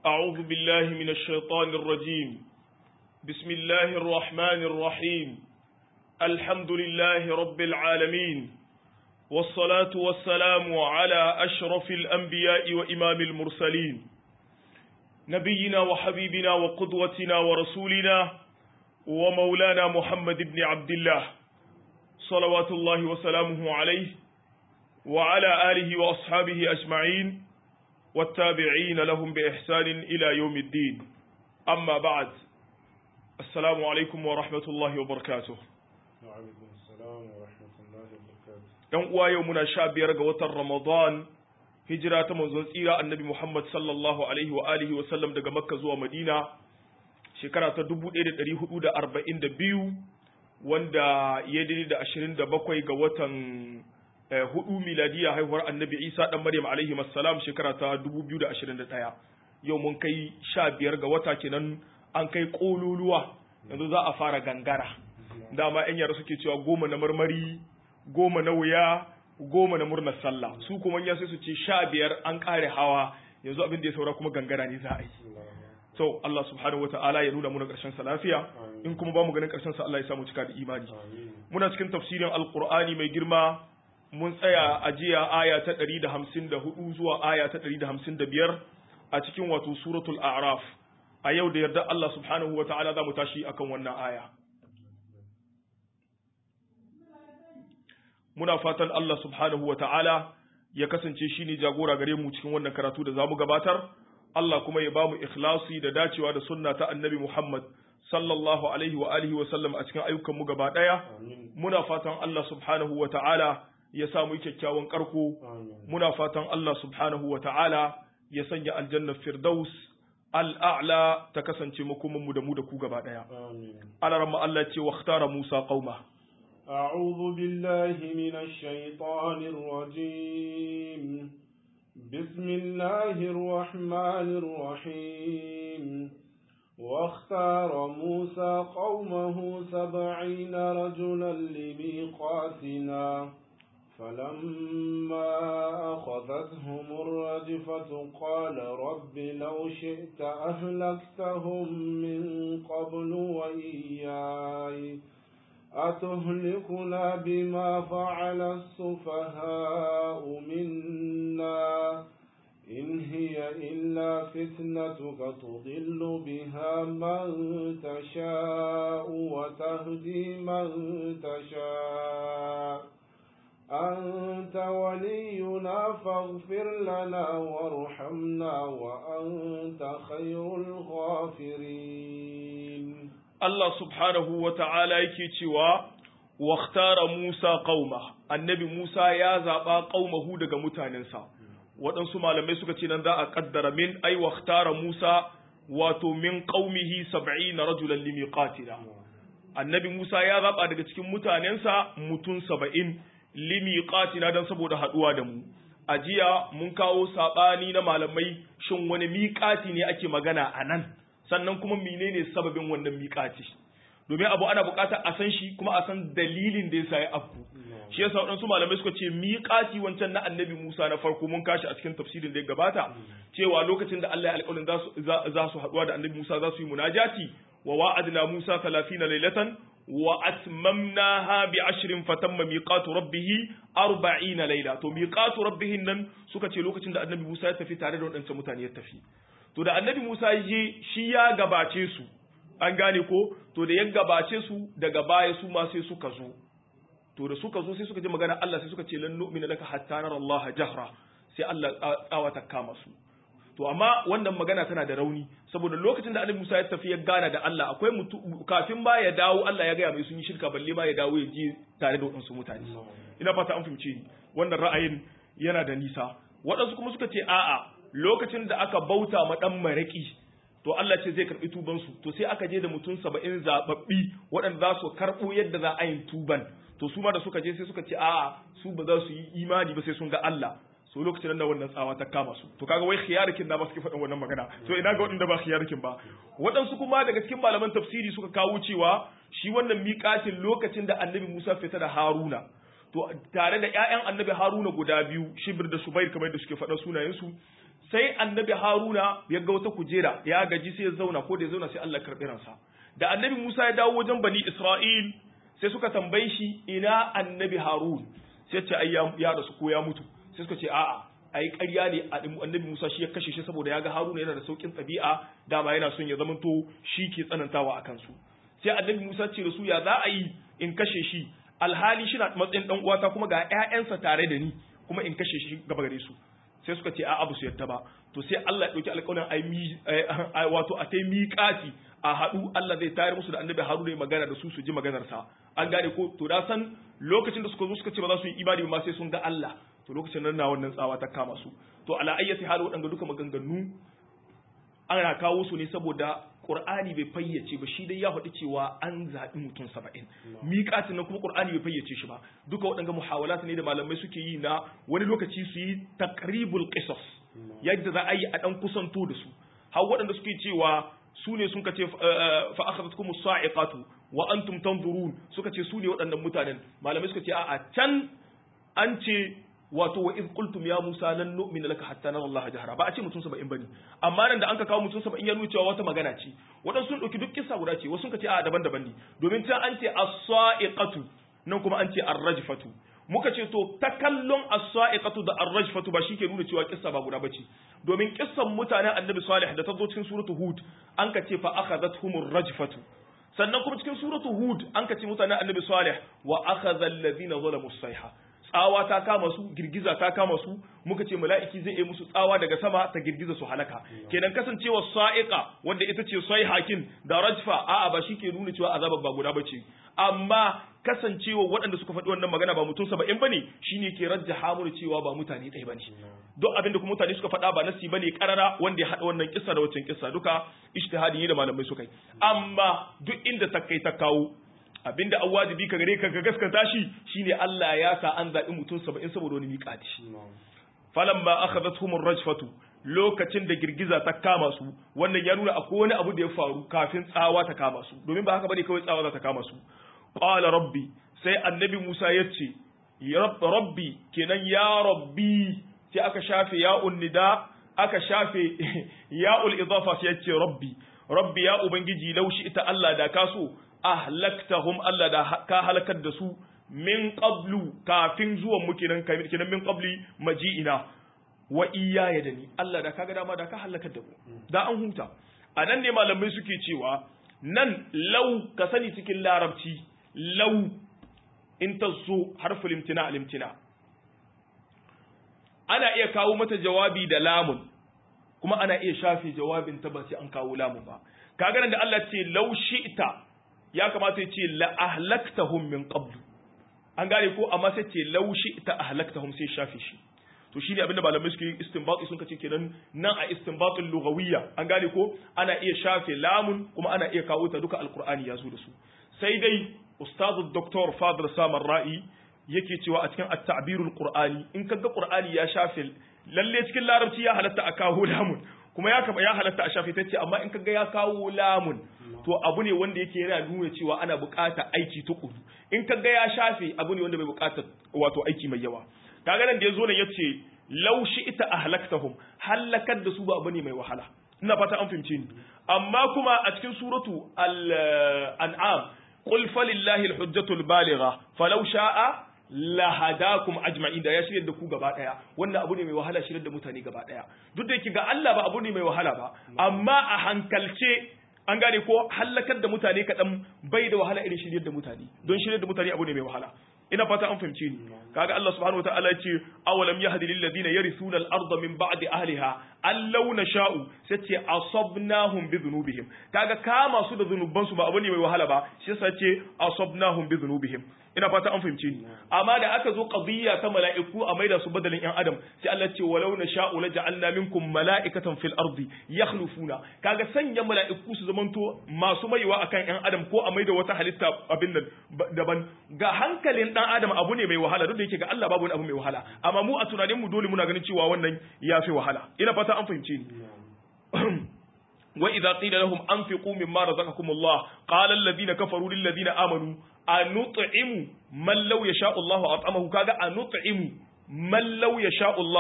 أعوذ بالله من الشيطان الرجيم بسم الله الرحمن الرحيم الحمد لله رب العالمين والصلاة والسلام على أشرف الأنبياء وإمام المرسلين نبينا وحبيبنا وقدوتنا ورسولنا ومولانا محمد بن عبد الله صلوات الله وسلامه عليه وعلى آله وأصحابه أجمعين والتابعين لهم بإحسان إلى يوم الدين أما بعد السلام عليكم ورحمة الله وبركاته وعليكم السلام ورحمة الله وبركاته ‘Yan uwa yau muna sha biyar ga watan Ramadan, hijira ta manzon tsira annabi Muhammad sallallahu Alaihi wa alihi wa sallam daga Makka zuwa Madina, shekara ta 1442 wanda ya daidai da 27 ga watan hudu miladiya haihuwar annabi Isa dan Maryam alaihi salam shekara ta 2021. Yau mun kai sha biyar ga wata kenan an kai kololuwa yanzu za a fara gangara. Dama 'yan yara suke cewa goma na marmari goma na wuya goma na murnar sallah su kuma ya sai su ce sha biyar an kare hawa yanzu abin da ya saura kuma gangara ne za a yi so Allah subhanahu wata'ala ya nuna muna karshen sa lafiya in kuma ba mu ganin karshen sa Allah ya samu cika da imani muna cikin tafsirin alqur'ani mai girma mun tsaya a jiya aya ta 154 zuwa aya ta 155 a cikin wato suratul a'raf a yau da yarda Allah subhanahu wata'ala za mu tashi akan wannan aya muna fatan Allah subhanahu wa ta'ala ya kasance shi ne jagora gare mu cikin wannan karatu da za mu gabatar, Allah kuma ya ba mu ikhlasi da dacewa da sunna ta annabi Muhammad sallallahu alaihi wa alihi wa sallam a cikin ayyukanmu gaba ɗaya. Muna fatan Allah subhanahu wa ta'ala ya samu kyakkyawan ƙarko, muna fatan Allah subhanahu wa ta'ala ya sanya aljanna firdaus al'a'la ta kasance makomanmu da mu da ku gaba ɗaya. Alaramma Allah ce wa Musa qauma. أعوذ بالله من الشيطان الرجيم بسم الله الرحمن الرحيم واختار موسى قومه سبعين رجلا لميقاتنا فلما أخذتهم الرجفة قال رب لو شئت أهلكتهم من قبل وإياي أتهلكنا بما فعل السفهاء منا إن هي إلا فتنتك تضل بها من تشاء وتهدي من تشاء أنت ولينا فاغفر لنا وارحمنا وأنت خير الغافرين Allah subhanahu wa ta'ala yake cewa, Waktara Musa ƙauma, annabi Musa ya zaɓa ƙaumahu daga mutanensa, waɗansu malamai suka ce nan za a ƙaddara min ai waktara Musa wato min ƙaumihi sab'i na rajulan limi ƙatila. Annabi Musa ya zaɓa daga cikin mutanensa mutum saba'in limi ƙatina don saboda haɗuwa da mu. A jiya mun kawo saɓani na malamai shin wani miƙati ne ake magana a nan. sannan kuma menene sababin wannan miƙati domin abu ana buƙatar a san shi kuma a san dalilin da yasa ya afku shi yasa waɗansu malamai suka ce miƙati wancan na annabi Musa na farko mun kashi a cikin tafsirin da ya gabata cewa lokacin da Allah ya alƙawarin za su haɗuwa da annabi Musa za su yi munajati wa wa'adna Musa 30 laylatan wa atmamnaha bi ashrin fatamma miqatu rabbih 40 layla to miqatu rabbih nan suka ce lokacin da annabi Musa ya tafi tare da waɗancan mutane ya tafi to da annabi Musa je shi ya gabace su an gane ko to da ya gabace su daga baya su ma sai suka zo to da suka zo sai suka ji magana Allah sai suka ce lan nu'mina laka hatta nara Allah jahra sai Allah tsawa ta kama su to amma wannan magana tana da rauni saboda lokacin da annabi Musa ya tafi ya gana da Allah akwai mutu kafin ba ya dawo Allah ya gaya mai sun yi shirka balle ma ya dawo ya je tare da waɗansu mutane ina fata an fahimce ni wannan ra'ayin yana da nisa waɗansu kuma suka ce a'a lokacin da aka bauta ma dan maraki to Allah ce zai karbi tuban su to sai aka je da mutum saba'in zababbi waɗanda za su karɓo yadda za a yi tuban to su ma da suka je sai suka ce a'a su ba za su yi imani ba sai sun ga Allah so lokacin da wannan tsawa ta kama su to kaga wai khiyarikin da ba suke faɗin wannan magana to ina ga waɗanda ba khiyarikin ba waɗansu kuma daga cikin malaman tafsiri suka kawo cewa shi wannan miƙatin lokacin da annabi Musa fita da Haruna to tare da ƴaƴan annabi Haruna guda biyu Shibir da Subair kamar da suke faɗa sunayensu sai annabi haruna ya ga wata kujera ya gaji sai ya zauna ko da ya zauna sai Allah karɓi ransa da annabi Musa ya dawo wajen bani Isra'il sai suka tambaye shi ina annabi Harun sai ce ai ya rasu ko ya mutu sai suka ce a'a ai ƙarya ne annabi Musa shi ya kashe shi saboda ya ga Haruna yana da saukin ɗabi'a dama yana son ya zamanto shi ke tsanantawa a kansu sai annabi Musa ce da su ya za a yi in kashe shi alhali shi na matsayin dan uwata kuma ga ƴaƴansa tare da ni kuma in kashe shi gaba gare su sai suka ce a'a ba su yadda ba to sai Allah ya dauki alƙawarin ai wato a tai miƙati a haɗu Allah zai tayar musu da annabi Haruna ya magana da su su ji maganar sa an gane ko to da san lokacin da suka zo suka ce ba za su yi imani ba sai sun ga Allah to lokacin nan na wannan tsawa ta kama su to ala ayyati hal waɗanda duka maganganu ana kawo su ne saboda Qur'ani bai fayyace ba shi dai ya faɗi cewa an zaɓi mutum saba'in miƙatin nan kuma Qur'ani bai fayyace shi ba duka waɗanda muhawalat ne da malamai suke yi na wani lokaci su yi taqribul qisas yadda za a yi a ɗan kusanto da su har waɗanda suke cewa su ne sun kace fa akhadhatkum as-sa'iqatu wa antum tanzurun suka ce su ne waɗannan mutanen malamai suka ce a'a can an ce wato wa iz qultum ya musa lan nu'mina laka hatta nara Allah jahara ba a ce mutum 70 bane amma nan da anka kawo mutum 70 ya nuna cewa wata magana ce wadan sun dauki duk kissa guda ce wasu sun ce a daban-daban ne domin ta an ce as-sa'iqatu nan kuma an ce ar-rajfatu muka ce to takallon as-sa'iqatu da ar-rajfatu ba shike nuna cewa kissa ba guda bace domin kissan mutanen annabi salih da ta zo cikin suratu hud an ka ce fa akhadhathumur rajfatu sannan kuma cikin suratu hud an ka ce mutanen annabi salih wa akhadha alladhina zalamu as-sayha tsawa ta kama su girgiza ta kama su muka ce mala'iki zai yi musu tsawa daga sama ta girgiza su halaka kenan kasancewa sa'iqa wanda ita ce sai hakin da rajfa a'a ba ke nuna cewa azabar ba guda bace amma kasancewa waɗanda suka faɗi wannan magana ba mutum saba'in bane shine ke rajjaha mu cewa ba mutane ɗaya bane duk abin da kuma mutane suka faɗa ba nasi bane karara wanda ya haɗa wannan kissa da waccan kissa duka ijtihadi da malamai suka yi amma duk inda ta kai ta kawo abinda an wajibi ka gare ka ka gaskata shi shine Allah ya sa an zaɓi mutum saba'in saboda wani miƙati falamma akhadathum ar-rajfatu lokacin da girgiza ta kama su wannan ya nuna akwai wani abu da ya faru kafin tsawa ta kama su domin ba haka bane kawai tsawa za ta kama su qala rabbi sai annabi Musa ya ce rabbi kenan ya rabbi sai aka shafe ya'un nida aka shafe ya'ul idafa sai ya ce rabbi rabbi ya ubangiji laushi ita Allah da kaso ahlaktahum Allah da ka halakar da su min qablu kafin zuwan mu kenan kenan min qabli maji'ina wa iyaya da ni Allah da kaga dama da ka halakar da mu da an huta anan ne malamai suke cewa nan law ka sani cikin larabci law in ta zo harful imtina al imtina ana iya kawo mata jawabi da lamun kuma ana iya shafe jawabin ta ba sai an kawo lamun ba kaga nan da Allah ce law shi'ta ya kamata ya ce la ahlaktahum min qablu an gane ko amma sai ce laushi ta ahlaktahum sai shafe shi to shine abinda malamai suke yi istinbati sun kace kenan nan a istinbatul lughawiyya an gane ko ana iya shafe lamun kuma ana iya kawo ta duka alqur'ani ya zo da su sai dai ustazu doktor fadl samar ra'i yake cewa a cikin at-ta'birul qur'ani in kaga qur'ani ya shafe lalle cikin larabci ya halatta a kawo lamun kuma ya kama ya halatta a shafe tace amma in kaga ya kawo lamun to abu ne wanda yake yana nuna cewa ana bukata aiki tukuru in kaga ya shafe abu ne wanda bai bukata wato aiki mai yawa kaga nan da yazo nan yace law ita ahlaktahum halakar da su ba abu ne mai wahala ina fata an fahimce ni amma kuma a cikin suratu al-an'am qul falillahi al-hujjatu al-baligha falau sha'a lahadakum ajma'in da ya shirya da ku gaba daya wannan abu ne mai wahala shirya da mutane gaba daya duk da yake ga Allah ba abu ne mai wahala ba amma a hankalce an gane ko halakar da mutane kaɗan bai da wahala irin shiryar da mutane don shiryar da mutane abu ne mai wahala ina fata an fahimce ni kaga Allah subhanahu wataala ya ce awalam yahdi lil ladina yarithuna al arda min ba'di ahliha an law nasha'u sai ce asabnahum bi dhunubihim kaga kama su da zunuban su ba abu ne mai wahala ba shi yasa ce asabnahum bi dhunubihim ina fata an fahimce ni amma da aka zo qadiyya ta mala'iku a maida su badalin yan adam sai Allah ce walau nasha'u la ja'alna minkum mala'ikatan fil ardi yakhlufuna kaga sanya mala'iku su zamanto masu maiwa akan yan adam ko a maida wata halitta abin nan daban ga hankalin dan adam abu ne mai wahala duk da yake ga Allah babu wani abu mai wahala amma mu a tunanin mu dole muna ganin cewa wannan ya fi wahala ina fata an fahimce ni wa idza qila lahum anfiqu mimma razaqakum Allah qala alladhina kafaru lil ladina amanu anut'imu man law yasha'u Allah at'amahu kaga anut'imu man law yasha'u Allah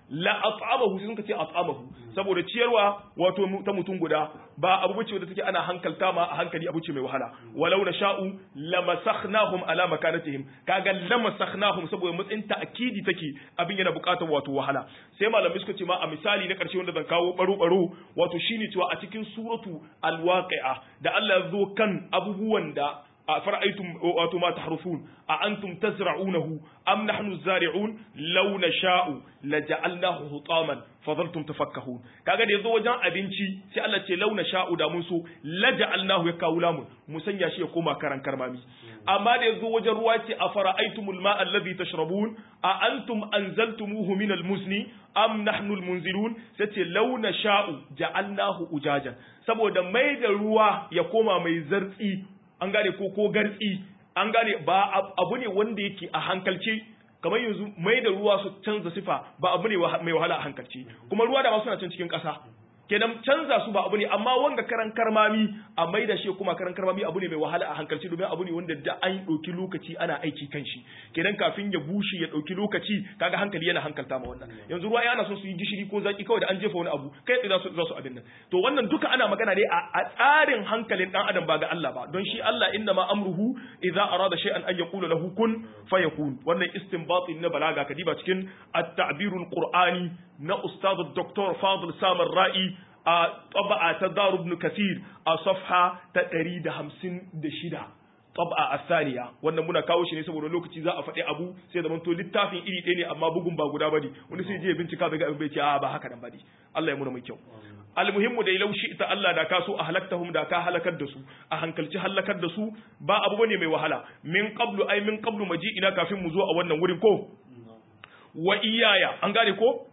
la at'amahu sun ce at'amahu saboda ciyarwa wato ta mutum guda ba abu bace wanda take ana hankalta ma a hankali abu ce mai wahala walau na sha'u lamasakhnahum ala makanatihim kaga lamasakhnahum saboda matsayin ta'kidi take abin yana bukatar wato wahala sai malamai suka ce ma a misali na karshe wanda zan kawo baro baro wato shine cewa a cikin suratu alwaqi'a da Allah ya zo kan abubuwan da أفرأيتم وما تحرثون أأنتم تزرعونه أم نحن الزارعون لو نشاء لجعلناه هطاما فظلتم تفكهون kaga da yazo wajen abinci sai Allah ce launa sha'u da mun so laja'alnahu yakawu lamun mu sanya shi ya koma karan karmami amma da yazo wajen ruwa ce afara'aytumul ma'a alladhi tashrabun a antum anzaltumuhu min almuzni am nahnu almunzilun sai ce launa sha'u ja'alnahu ujajan saboda mai da ruwa ya koma mai zartsi an gane ko ko gartsi an gane ba abu ne wanda yake a hankalce kamar yanzu mai da ruwa su canza sifa ba abu ne mai wahala a hankalce kuma ruwa da ma suna can cikin ƙasa kenan canza su ba abu ne amma wanga karan karmami a mai da shi kuma karan karmami abu ne mai wahala a hankalci domin abu ne wanda da an ɗauki lokaci ana aiki kan shi kenan kafin ya bushe ya ɗauki lokaci kaga hankali yana hankalta ma wannan yanzu ruwa yana son su yi gishiri ko zaki kawai da an jefa wani abu kai tsaye za su abin nan to wannan duka ana magana ne a tsarin hankalin dan adam ba ga Allah ba don shi Allah inna ma amruhu idza arada shay'an an yaqula lahu kun fayakun wannan istinbatin na balaga kadiba cikin at-ta'birul qur'ani na ustaz Dr. Fadil Samar Ra'i a taba'a ta Daru ibn Kathir a safha ta 156 taba'a asaniya wannan muna kawo shi ne saboda lokaci za a faɗi abu sai zaman to littafin iri ɗaya ne amma bugun ba guda bane wani sai je bincika bai ga abin bai ce a ba haka nan bane Allah ya muna mai kyau almuhimmu da laushi ita Allah da ka so a halaktahum da ka halakar da su a hankalci halakar da su ba abu bane mai wahala min qablu ay min qablu maji ina kafin mu zo a wannan wurin ko wa iyaya an gane ko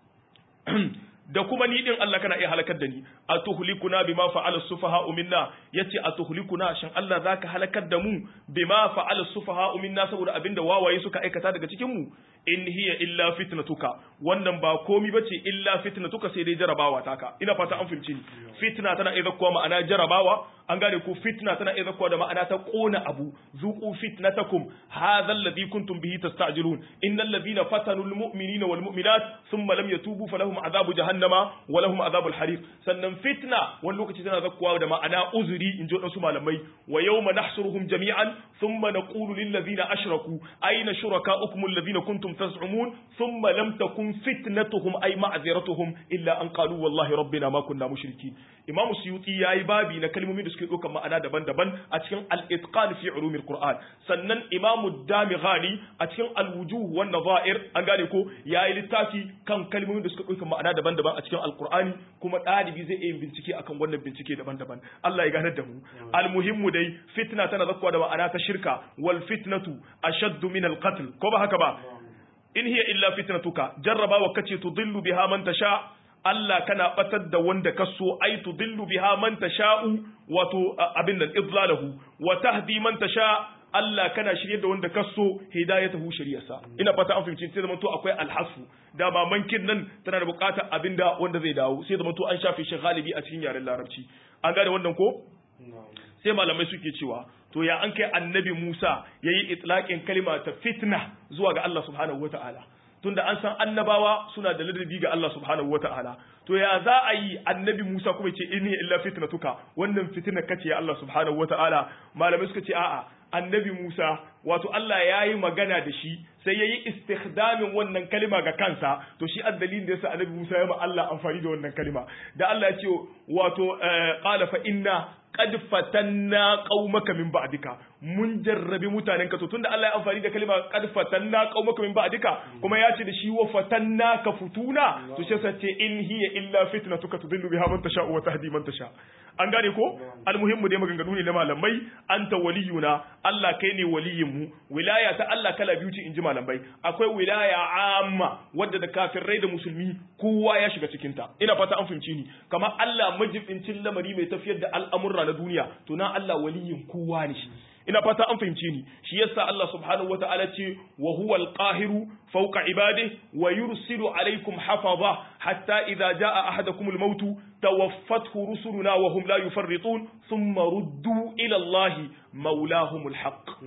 da kuma ni din Allah kana iya halakar da ni atuhlikuna bima fa'ala sufaha minna yace atuhlikuna shin Allah zaka halakar da mu bima fa'ala sufaha minna saboda abinda wawaye suka aikata daga cikin mu in hiya illa fitnatuka wannan ba komi bace illa fitnatuka sai dai jarabawa taka ina fata an fahimci ni fitna tana iya zakkuwa ma'ana jarabawa an gane ko fitna tana iya zakkuwa da ma'ana ta kona abu zuqu fitnatakum hadha alladhi kuntum bihi tasta'jilun innal ladhina fatanu almu'minina walmu'minat thumma lam yatubu falahum adhabu jahannama wa lahum adhabul hariq sannan fitna wani lokaci tana zakkuwa da ma'ana uzuri in ji wadansu malamai wa yawma nahsuruhum jami'an thumma naqulu lil ladhina ashraku ayna shurakaukum alladhina kuntum تزعمون ثم لم تكن فتنتهم أي معذرتهم إلا أن قالوا والله ربنا ما كنا مشركين إمام السيوطي ياي بابي نكلم من دسكي دوكا معنا دبن دبن أتكن الإتقان في علوم القرآن سنن إمام الدامغاني أتكن الوجوه والنظائر أنغاني كو ياي لتافي كان كلمة من دسكي دوكا معنا دبن دبن أتكن القرآن كما تاني بيزي إيه بنتكي أكن ون بنتكي دبن دبن الله يغانا دمو المهم دي فتنة تنذكوا دوا أنا تشركة والفتنة أشد من القتل كما هكذا in hiya illa fitnatuka jarrabawa kace tudillu biha man tasha Allah kana batar da wanda ka so ai tudillu biha man tasha'u wato abin nan idlalahu wa tahdi man tasha Allah kana shirye da wanda ka so hidayatahu shari'arsa ina fata an fahimci sai zamanto akwai alhasu da ba mankin nan tana da bukatar abinda wanda zai dawo sai zamanto an shafe shi galibi a cikin yaren larabci an gane wannan ko sai malamai suke cewa to ya an kai annabi Musa ya yi itlaƙin kalima ta fitna zuwa ga Allah subhanahu wata'ala tunda an san annabawa suna da ladabi ga Allah subhanahu wata'ala to ya za a yi annabi Musa kuma ce inni illa fitnatuka wannan fitina kace ya Allah subhanahu wata'ala malamai suka ce a'a annabi Musa wato Allah ya yi magana da shi sai ya yi istikhdamin wannan kalima ga kansa to shi addalin da yasa annabi Musa ya ma Allah amfani da wannan kalima da Allah ya ce wato qala fa inna qad fatanna qaumaka min ba'dika mun jarrabi mutanenka to tunda Allah ya amfani da kalima qad fatanna qaumaka min ba'dika kuma ya ce da shi wa fatanna ka futuna to shi yasa ce in hiya illa fitnatuka tudillu biha man tasha wa tahdi man tasha an gane ko almuhimmu dai maganganu ne na malamai anta waliyuna Allah kai ne waliyin mu wilaya ta Allah kala biyu ce inji malamai akwai wilaya amma wadda da kafirai da musulmi kowa ya shiga cikin ta ina fata an fahimci ni kamar Allah majibincin lamari mai tafiyar da al'amurra na duniya to na Allah waliyin kowa ne shi ina fata an fahimce ni shi yasa Allah subhanahu wataala ce wa huwa al-qahiru fawqa ibadihi wa yursilu alaykum hafaza hatta idza jaa ahadakum al-maut tawaffathu rusuluna wa hum la yufarritun thumma ruddu ila Allah mawlahum al-haqq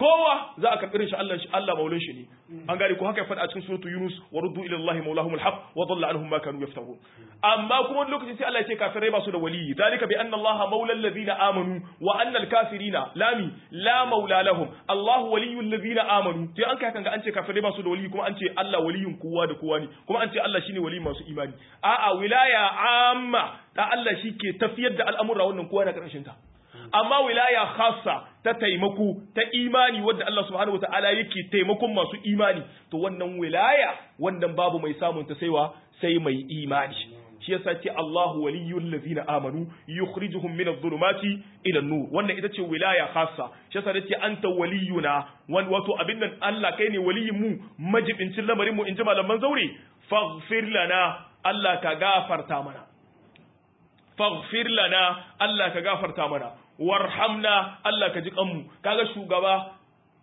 kowa za a karɓi shi Allah shi Allah maulin shi ne an gane ko haka ya faɗa a cikin suratu Yunus wa ruddu ila Allah maulahum alhaq wa dhalla anhum ma kanu yaftarun amma kuma wani lokaci sai Allah ya ce kafirai ba su da waliyi zalika bi anna Allah maula alladhina amanu wa anna alkafirina lami la maula lahum Allah waliyul ladina amanu sai an kai kan ga an ce kafirai ba su da waliyi kuma an ce Allah waliyin kowa da kowa ne kuma an ce Allah shine waliyin masu imani a'a wilaya amma da Allah shi ke tafiyar da al'amura wannan kowa na karshen ta amma wilaya khassa ta taimako ta imani wadda Allah subhanahu wataala yake taimakon masu imani to wannan wilaya wannan babu mai samun ta saiwa sai mai imani shi yasa ce Allahu waliyyul ladina amanu yukhrijuhum min adh-dhulumati ila an-nur wannan ita ce wilaya khassa shi yasa ce anta waliyuna wan wato abin nan Allah kai ne waliyin mu majibincin lamarin mu inji malaman zaure faghfir lana Allah ka gafarta mana faghfir lana Allah ka gafarta mana warhamna Allah ka ji kanmu kaga shugaba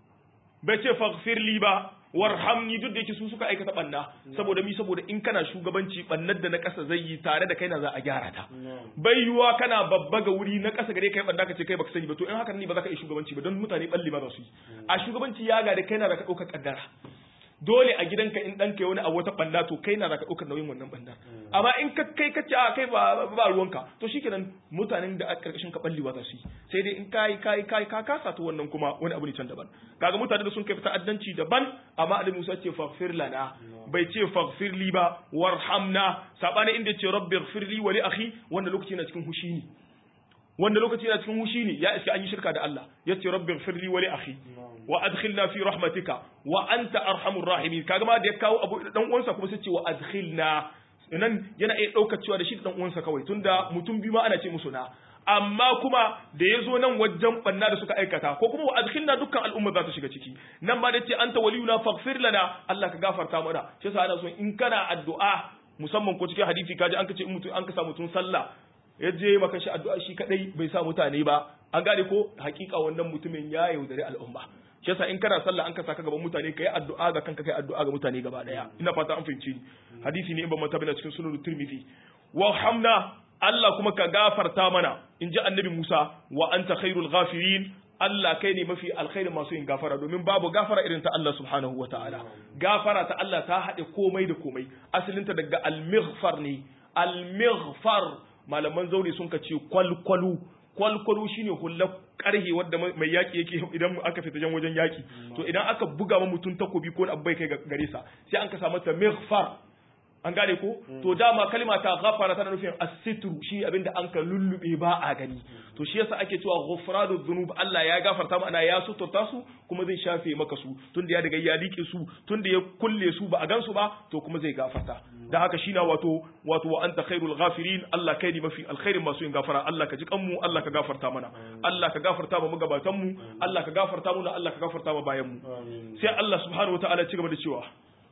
bai ce faghfir li ba warhamni duk da yake su suka aikata banna saboda mi saboda in kana shugabanci bannar da na kasa zai yi tare da kai na za a gyara ta bai yiwa kana babba ga wuri na kasa gare kai banna ka ce kai baka sani ba to in haka ne ba za ka yi shugabanci ba don mutane balli ma za su yi a shugabanci ya ga da kai na da ka ɗaukar kaddara dole a gidanka in ɗanka wani abu wata ɓanda to kai na za ka ɗaukar nauyin wannan ɓanda amma in ka kai ka ce a kai ba ba ruwanka to shikenan mutanen da a ƙarƙashin ka ɓalli ba za su yi sai dai in kai kai kai ka kasa to wannan kuma wani abu ne can daban kaga mutane da sun kai ta'addanci daban amma Ali Musa ce faghfir lana bai ce faghfir li ba warhamna sabani inda ce rabbi ighfir li wa li akhi wanda lokaci na cikin hushi ne wanda lokaci yana cikin hushi ne ya iska an yi shirka da Allah yace rabbi ighfir li wa li akhi wa adkhilna fi rahmatika wa anta arhamur rahimin kaga ma da ya kawo abu dan uwansa kuma sai ce wa adkhilna nan yana iya daukar cewa da shi da dan uwansa kawai tunda mutum biyu ma ana ce musu na amma kuma da ya zo nan wajen banna da suka aikata ko kuma wa adkhilna dukkan al'umma za ta shiga ciki nan ma da ce anta waliyuna faghfir lana Allah ka gafarta mana shi yasa ana so in kana addu'a musamman ko cikin hadisi kaji an kace in mutum an ka sa mutum sallah ya je maka shi addu'a shi kadai bai sa mutane ba an gane ko hakika wannan mutumin ya yaudare al'umma shi yasa in kana sallah an ka saka gaban mutane kai addu'a ga kanka kai addu'a ga mutane gaba daya ina fata an fahimci ni hadisi ne in ban manta bane cikin sunan tirmidhi wa hamna Allah kuma ka gafarta mana in ji annabi Musa wa anta khairul ghafirin Allah kai ne mafi alkhairin masu yin gafara domin babu gafara irin ta Allah subhanahu wa ta'ala gafara ta Allah ta haɗe komai da komai asalinta daga al-mighfar ne al-mighfar malaman zauri sun ka ce kwalkwalu kwalkwalo shine hullar karhe wadda mai yaki yake idan aka fita jan wajen yaki to idan aka buga ma mutum takobi ko abu bai kai gare sa sai an ka samu ta mighfar an gane ko to dama kalma ta ghafara tana nufin as-sitru shi abinda an ka lullube ba a gani to shi yasa ake cewa ghufranu dhunub Allah ya gafarta mana ya suturta su kuma zai shafe maka su tunda ya daga ya like su tunda ya kulle su ba a gansu ba to kuma zai gafarta dan haka shi na wato wato wa anta khairul ghafirin Allah kai ne mafi alkhairin masu yin gafara Allah ka ji kanmu Allah ka gafarta mana Allah ka gafarta mu gabatan mu Allah ka gafarta mu Allah ka gafarta mu bayan mu sai Allah subhanahu wataala ci gaba da cewa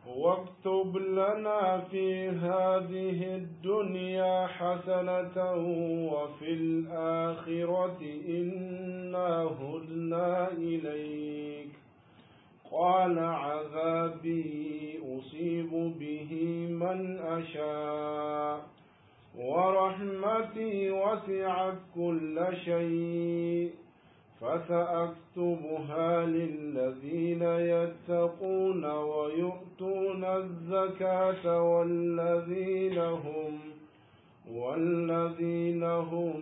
واكتب لنا في هذه الدنيا حسنة وفي الآخرة إنا هدنا إليك قال عذابي أصيب به من أشاء ورحمتي وسعت كل شيء فسأكتبها للذين يتقون ويؤتون الزكاة والذين هم والذين هم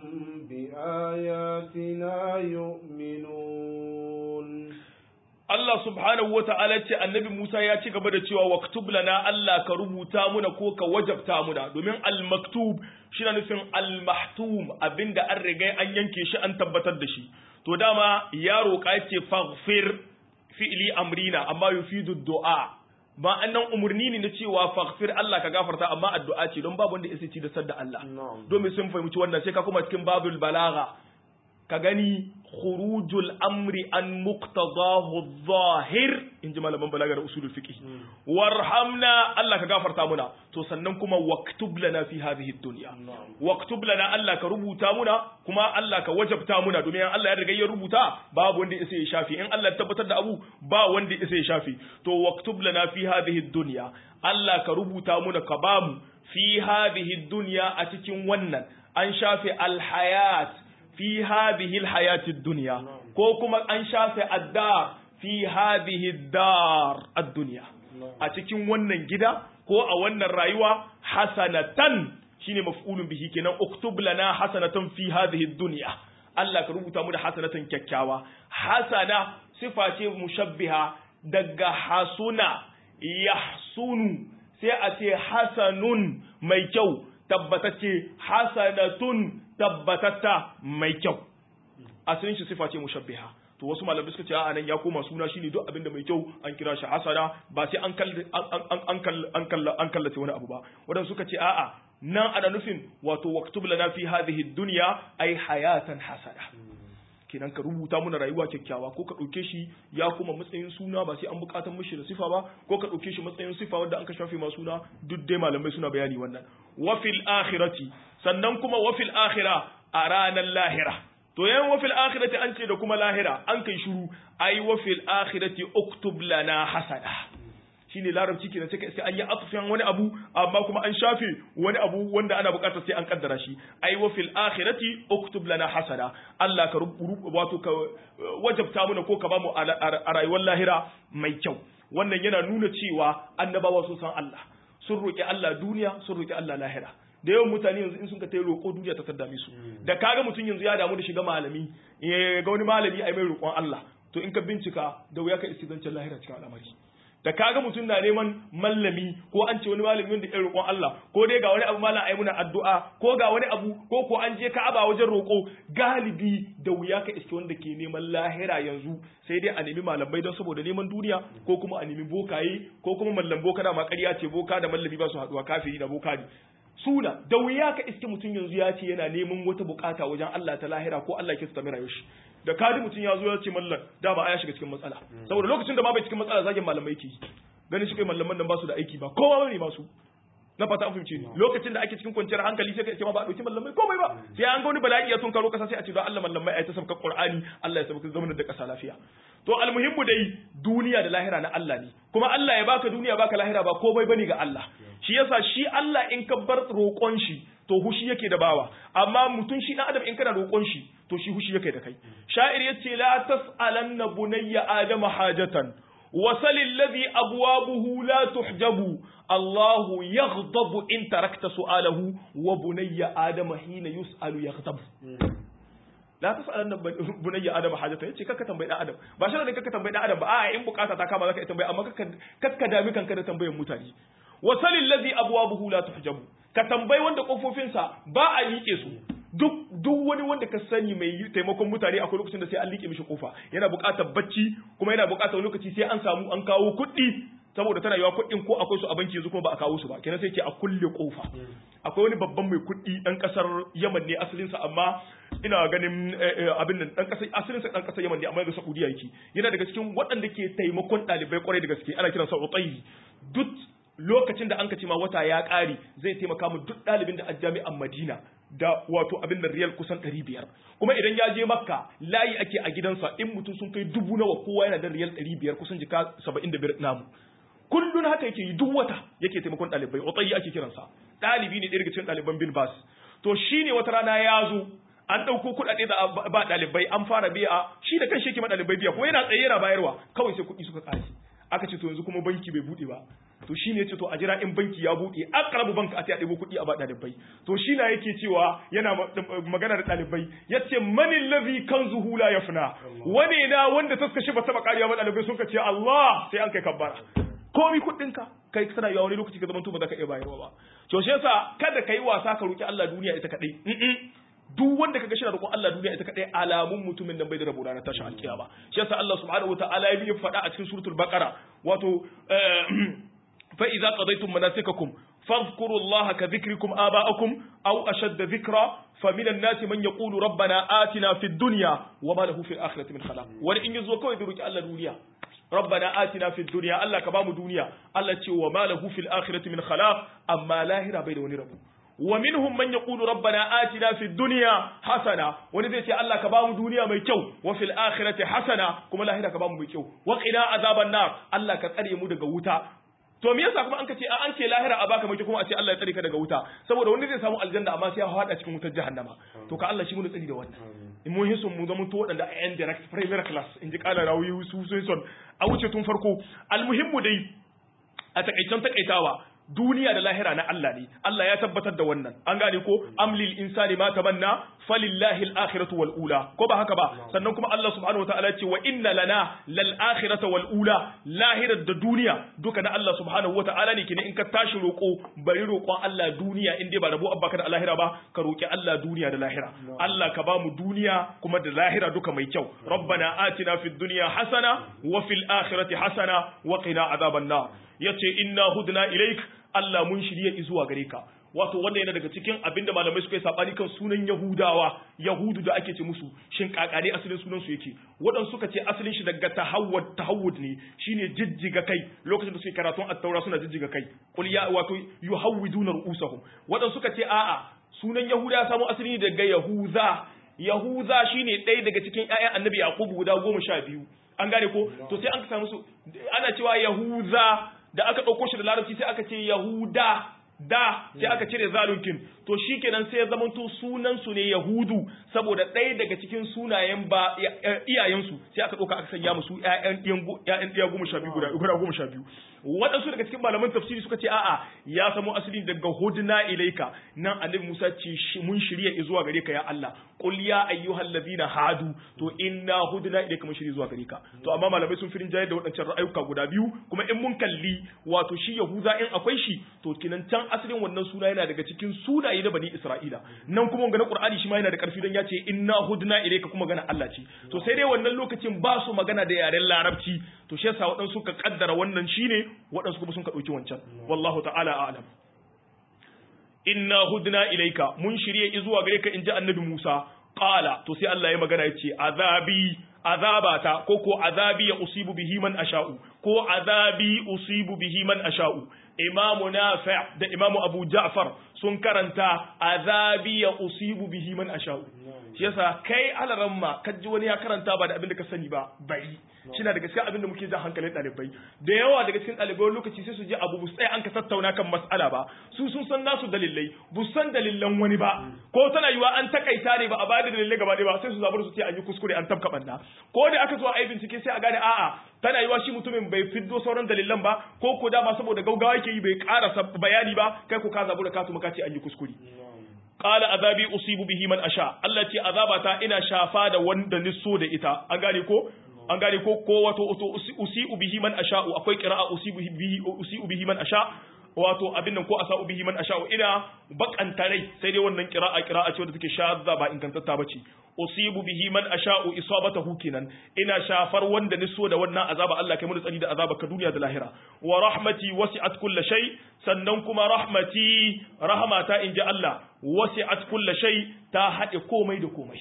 بآياتنا يؤمنون Allah subhanahu wa ta'ala ce annabi Musa ya ci gaba da cewa waktub lana Allah ka rubuta muna ko ka wajabta muna domin al-maktub shi na nufin al-mahtum abinda an riga an yanke shi an tabbatar da shi to dama ya roƙa ce faghfir fi'li amrina amma yufidu du'a ba annan umurni ne na cewa faghfir Allah ka gafarta amma addu'a ce don babu wanda ya ci da sadda Allah domin sun fahimci wannan sai ka kuma cikin babul balagha ka gani khurujul amri an muqtadahu zahir in ji malaman balagar usulul fiqh warhamna Allah ka gafarta muna to sannan kuma waktub lana fi hadhihi dunya waktub lana Allah ka rubuta muna kuma Allah ka wajabta muna domin Allah ya riga ya rubuta babu wanda ya ya shafi in Allah ya tabbatar da abu ba wanda ya ya shafi to waktub lana fi hadhihi dunya Allah ka rubuta muna ka bamu fi hadhihi dunya a cikin wannan an shafe alhayat fi hadhihi alhayati dunya ko kuma an shafe addar fi hadhihi dar ad-dunya a cikin wannan gida ko a wannan rayuwa hasanatan shine maf'ulun bihi kenan uktub lana hasanatan fi hadhihi ad-dunya Allah ka rubuta mu da hasanatan kyakkyawa hasana sifa ce mushabbiha daga hasuna yahsunu sai a ce hasanun mai kyau tabbatacce hasanatun tabbatatta mai kyau asalin shi sifa ce mushabbiha to wasu malamai suka ce a nan ya koma suna shine duk abinda mai kyau an kira shi hasana ba sai an an an kallace wani abu ba wadanda suka ce a'a nan ana nufin wato waktub lana fi hadhihi dunya ay hayatan hasana kenan ka rubuta muna rayuwa kyakkyawa ko ka ɗauke shi ya kuma matsayin suna ba sai an buƙatar mishi da sifa ba ko ka ɗauke shi matsayin sifa wanda an ka shafe ma suna duk dai malamai suna bayani wannan wa fil akhirati sannan kuma wa fil akhira a ranar lahira to yan wa fil akhirati an ce da kuma lahira an kai shiru ai wa fil akhirati uktub lana hasana shine larabci kenan sai sai an yi atfin wani abu amma kuma an shafe wani abu wanda ana bukatar sai an kaddara shi ai wa fil akhirati uktub lana hasana Allah ka wato ka wajabta mana ko ka bamu a rayuwar lahira mai kyau wannan yana nuna cewa annabawa sun san Allah sun roki Allah duniya sun roki Allah lahira da yawan mutane yanzu in sun ka tayi roƙo duniya ta taddame su da kaga mutum yanzu ya damu da shiga malami ga wani malami ai mai roƙon Allah to in ka bincika da wuya ka istizancin lahira cikin al'amari da kaga mutum na neman mallami ko an ce wani malami wanda ya roƙon Allah ko dai ga wani abu malam ai muna addu'a ko ga wani abu ko ko an je Ka'aba wajen roƙo galibi da wuya ka iske wanda ke neman lahira yanzu sai dai a nemi malamai don saboda neman duniya ko kuma a nemi bokaye ko kuma mallam boka da ma ƙarya ce boka da mallami ba su haɗuwa kafiri da boka ne suna da wuya ka iske mutum yanzu ya ce yana neman wata bukata wajen Allah ta lahira ko Allah ke tsamira shi da kadi mutum ya zo ya ce mallan da ba a ya shiga cikin matsala saboda lokacin da ma bai cikin matsala zagin malamai ke yi ganin shi kai malaman nan ba su da aiki ba kowa ne ba su na fata an fahimce ni lokacin da ake cikin kwanciyar hankali sai ka ce ma ba a dauki mallamai komai ba sai an ga wani bala'i ya tunkaro kasa sai a ce don Allah mallamai ai ta sabka Qur'ani Allah ya sabka zamanin da kasa lafiya to almuhimmu dai duniya da lahira na Allah ne kuma Allah ya baka duniya baka lahira ba komai bane ga Allah shi yasa shi Allah in ka bar roƙon shi to hushi yake da bawa amma mutum shi dan adam in kana roƙon shi to shi hushi yake da kai sha'ir yace la tas'alanna bunayya adama hajatan وصل الذي أبوابه لا تحجب الله يغضب إن تركت سؤاله وبني آدم حين يسأل يغضب la ta sa'alan nan bunayya adam hajata yace kakka tambayi dan adam ba shi ne kakka tambayi dan adam ba a in bukata ta kama zaka tambayi amma kakka kakka dami kanka da tambayan mutane wa salil ladhi abwabuhu la tuhjabu ka tambayi wanda kofofinsa ba a liƙe su duk duk wani wanda ka sani mai taimakon mutane akwai lokacin da sai an liƙe mishi kofa yana buƙatar bacci kuma yana buƙatar lokaci sai an samu an kawo kuɗi saboda tana yawa kuɗin ko akwai su a banki yanzu kuma ba a kawo su ba kenan sai ce a kulle kofa akwai wani babban mai kuɗi ɗan ƙasar Yaman ne asalinsa amma ina ganin abin nan ɗan ƙasar asalinsa ɗan ƙasar Yaman ne amma yanzu Saudiya yake yana daga cikin waɗanda ke taimakon ɗalibai ƙwarai da gaske ana kiransa Utayyi duk lokacin da an ka ce ma wata ya ƙare zai taimaka mu duk ɗalibin da a jami'an Madina da wato abin da riyal kusan ɗari biyar kuma idan ya je makka layi ake a gidansa in mutum sun kai dubu nawa kowa yana da riyal ɗari biyar kusan jika saba'in da biyar namu kullun haka yake yi duk wata yake taimakon ɗalibai otsayi ake kiransa ɗalibi ne ɗaya daga cikin ɗaliban bin bas to shine wata rana ya zo an ɗauko kuɗaɗe da ba ɗalibai an fara biya shi da kan shi yake ma ɗalibai biya kuma yana tsaye yana bayarwa kawai sai kuɗi suka ƙare aka ce to yanzu kuma banki bai buɗe ba to shi ne ce to a jira in banki ya buɗe aqrabu banka a ta ɗebo kuɗi a ba ɗalibai to shi na yake cewa yana magana da ɗalibai yace manil ladhi kanzuhu la yafna wane na wanda taskashi ba taba ƙariya ba ɗalibai sun ka ce Allah sai an kai kabbara komi kuɗinka kai tana yawa wani lokaci ka zama to ba za ka iya bayarwa ba to shi yasa kada kai wasa ka roki Allah duniya ita kadai duk wanda kaga shina roƙon Allah duniya ita kadai alamun mutumin nan bai da rabo ranar tashin alkiyama shi yasa Allah subhanahu wataala ya bi faɗa a cikin suratul baqara wato fa idza qadaytum manasikakum fadhkuru Allah ka dhikrikum aba'akum aw ashadda dhikra فمن الناس من يقول ربنا آتنا في الدنيا وما له في الآخرة من خلاق wani in yazo kawai da roki Allah duniya ربنا آتنا في الدنيا الله كبام دنيا الله تي وما له في الآخرة من خلاق أما لاهرة بين ونربو ومنهم من يقول ربنا آتنا في الدنيا حسنة ونزي تي الله كبام دنيا ميكو وفي الآخرة حسنة كما لاهرة كبام ميكو وقنا عذاب النار الله كتري مدى wuta to me yasa kuma an kace an ce lahira a baka mai kuma a ce Allah ya tsare ka daga wuta saboda wanda zai samu aljanna amma sai ya hada cikin wutar jahannama to ka Allah shi mun tsari da wannan mun hisun mu zama to waɗanda a yan direct premier class in ji ƙala rawi su sun son a wuce tun farko almuhimmu dai a takaicen takaitawa duniya da lahira na Allah ne Allah ya tabbatar da wannan an gane ko amlil insani ma tamanna falillahi al-akhiratu wal ula ko ba haka ba sannan kuma Allah subhanahu wataala ce wa inna lana lal akhirata wal ula lahirar da duniya duka na Allah subhanahu wataala ne kine in ka tashi roko bari roƙon Allah duniya in dai ba rabo abba ka da lahira ba ka roki Allah duniya da lahira Allah ka ba mu duniya kuma da lahira duka mai kyau rabbana atina fid dunya hasana wa fil akhirati hasana wa qina adhaban nar yace inna hudna ilaik Allah mun shirye zuwa gare ka wato wannan yana daga cikin abinda malamai suka yi sabani kan sunan Yahudawa Yahudu da ake ce musu shin kakare asalin sunan su yake waɗansu suka ce asalin shi daga tahawwud tahawwud ne shine jijjiga kai lokacin da suke karatun at-taura suna jijjiga kai qul ya wato yuhawwiduna ru'usahum waɗansu suka ce a'a sunan Yahuda ya samu asali daga Yahuza Yahuza shine ɗaya daga cikin ƴaƴan Annabi Yaqub guda goma sha biyu an gane ko to sai an samu su ana cewa Yahuza da aka ɗauko shi da larabci sai aka ce Yahuda da sai aka cire zalunkin to shikenan sai ya zamanto sunan su ne Yahudu saboda ɗaya daga cikin sunayen ba iyayensu sai aka ɗauka aka sanya musu ƴaƴan ƴaƴan ɗiya goma sha biyu guda guda goma sha biyu waɗansu daga cikin malaman tafsiri suka ce a'a ya samo asali daga hudna ilaika nan annabi Musa ce mun shirya zuwa gare ka ya Allah qul ya ayyuhal ladina hadu to inna hudna ilaika mun shirya zuwa gare ka to amma malamai sun firin jayar da waɗancan ra'ayuka guda biyu kuma in mun kalli wato shi Yahuza in akwai shi to kinan can asalin wannan suna yana daga cikin sunaye na bani Isra'ila nan kuma ga na Qur'ani shi ma yana da karfi dan ya ce inna hudna ilayka kuma gana Allah ce to sai dai wannan lokacin ba su magana da yaren Larabci to shi yasa waɗansu suka kaddara wannan shine waɗansu kuma sun ka ɗauki wancan wallahu ta'ala a'lam inna hudna ilayka mun shirye zuwa gare ka inji annabi Musa qala to sai Allah ya magana yace azabi azabata ko ko azabi ya usibu bihi man asha'u ko azabi usibu bihi man asha'u imamu nafi' da imamu abu ja'far sun karanta azabi ya usibu bihi man asha'u shi yasa kai alaramma kaji wani ya karanta ba da abin da ka sani ba bari shina daga cikin abin da muke jan hankalin ɗalibai da yawa daga cikin ɗalibai lokaci sai su je abu bu sai an ka tattauna kan mas'ala ba su sun san nasu dalilai bu san dalilan wani ba ko tana yiwa an takaita ne ba a bada dalilai gaba ba sai su zabar su ce an yi kuskure an tabka banna ko da aka zo a yi bincike sai a gane a'a tana yiwa shi mutumin bai fiddo sauran dalilan ba ko ko dama saboda gaugawa yake yi bai karasa bayani ba kai ko ka zabu da kasu maka ce an yi kuskure qala azabi usibu bihi man asha Allah ce azabata ina shafa da wanda nisso da ita an gane ko an gane ko ko wato usi'u bihi man asha'u akwai qira'a usibu bihi usi'u bihi man asha wato abin nan ko asa'u bihi man asha'u ina bakanta rai sai dai wannan qira'a qira'a ce wadda take shadda ba ingantatta bace usibu bihi man asha'u isabatahu kenan ina shafar wanda ni so da wannan azaba Allah kai mu tsani da azaba ka duniya da lahira wa rahmati wasi'at kulli shay sannan kuma rahmati rahmata inji Allah wasi'at kulli shay ta hade komai da komai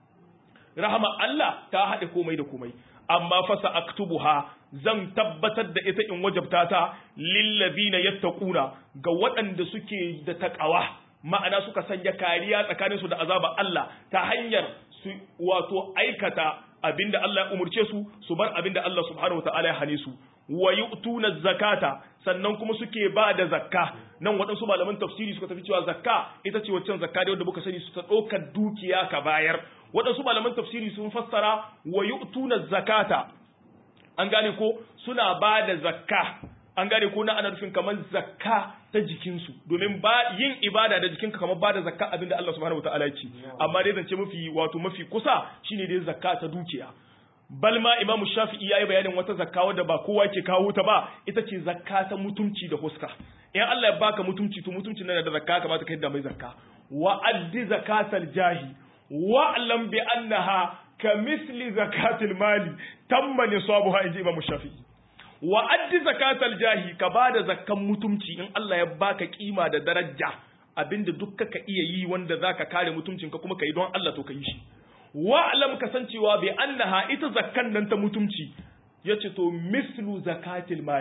rahama Allah ta hade komai da komai amma fasa aktubuha zan tabbatar da ita in wajabta ta lillazina yattaquna ga waɗanda suke da taqawa ma'ana suka sanya kariya tsakanin su da azaba Allah ta hanyar su wato aikata abinda Allah ya umurce su su bar abinda Allah subhanahu wataala ya hane su wa yu'tuna zakata sannan kuma suke ba da zakka nan waɗansu malaman tafsiri suka tafi cewa zakka ita ce waccan zakka da wanda muka sani su ta ɗaukar dukiya ka bayar waɗansu malaman tafsiri sun fassara wa yu'tuna zakata an gane ko suna ba da zakka an gane ko na ana nufin kamar zakka ta jikinsu domin ba yin ibada da jikinka kamar ba da zakka abinda Allah subhanahu wataala ya ce amma dai zance mafi wato mafi kusa shine dai zakka ta dukiya bal ma imamu shafi'i yayi bayanin wata zakka wadda ba kowa ke kawo ta ba ita ce zakka ta mutunci da huska in Allah ya baka mutunci to mutuncin nan da zakka kamata ka yadda mai zakka wa addi zakatal jahi wa lam bi annaha ka misli zakatil mali tamma nisabuha inji imamu shafi'i wa addi zakatal jahi ka bada zakkan mutunci in Allah ya baka kima da daraja abinda duk ka iya yi wanda zaka kare mutuncinka kuma ka yi don Allah to ka yi shi wa'alam kasancewa bai annaha ita zakkan nan ta mutumci yace to mislu zakatil mali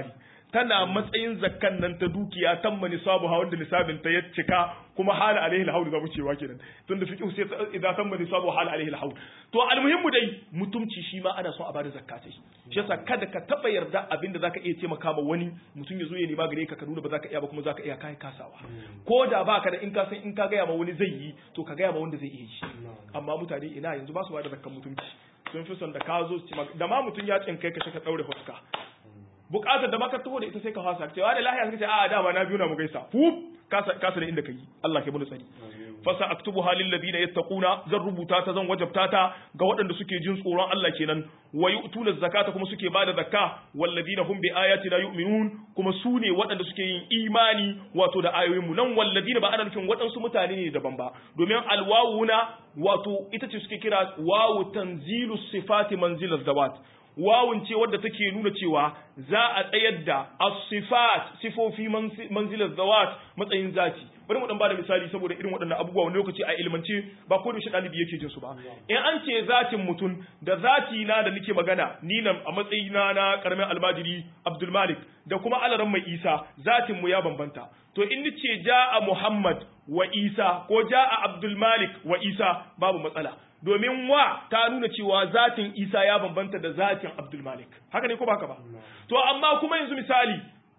tana matsayin zakkan nan ta dukiya tamma nisabu ha wanda nisabin ta ya cika kuma hala alaihi alhawl zamu cewa kenan tunda fiqh sai idza tamma nisabu hala alaihi alhawl to almuhimmu dai mutumci shi ma ana son a bada zakka sai shi yasa kada ka taba yarda abinda zaka iya taimaka ma wani mutum ya zo ya nema gare ka ka nuna ba zaka iya ba kuma zaka iya kai kasawa ko da baka da in ka san in ka gaya ma wani zai yi to ka gaya ma wanda zai iya shi amma mutane ina yanzu ba su bada zakkan mutumci sun fi son da ka zo da ma mutum ya tsinkai ka ka daure fuska bukatar da maka taho da ita sai ka fasa cewa da lahiya suka ce a dama na biyu na mu gaisa fu kasa kasa da inda kai Allah ke mun tsari fasa aktubu halil ladina yattaquna zan rubuta ta zan wajabta ta ga waɗanda suke jin tsoron Allah kenan wa yu'tuna zakata kuma suke bada zakka wal ladina hum bi ayatina yu'minun kuma su ne waɗanda suke yin imani wato da ayoyin mu nan wal ladina ba ana nufin waɗansu mutane ne daban ba domin alwawuna wato ita ce suke kira wawu tanzilu sifati manzilaz zawat wawun ce wadda take nuna cewa za a tsayar da as-sifat sifofi manzilar zawat matsayin zati bari mu dan bada misali saboda irin waɗannan abubuwa wani lokaci a ilmance ba ko da shi ɗalibi yake jin su ba in an ce zatin mutum da zati na da nake magana ni nan a matsayina na karamin almajiri Abdul Malik da kuma alaran mai Isa zatin mu ya bambanta to in nace ja'a Muhammad wa Isa ko ja'a Abdul Malik wa Isa babu matsala domin wa ta nuna cewa zatin Isa ya bambanta da zatin Abdul Malik haka ne ko ba haka ba to amma kuma yanzu misali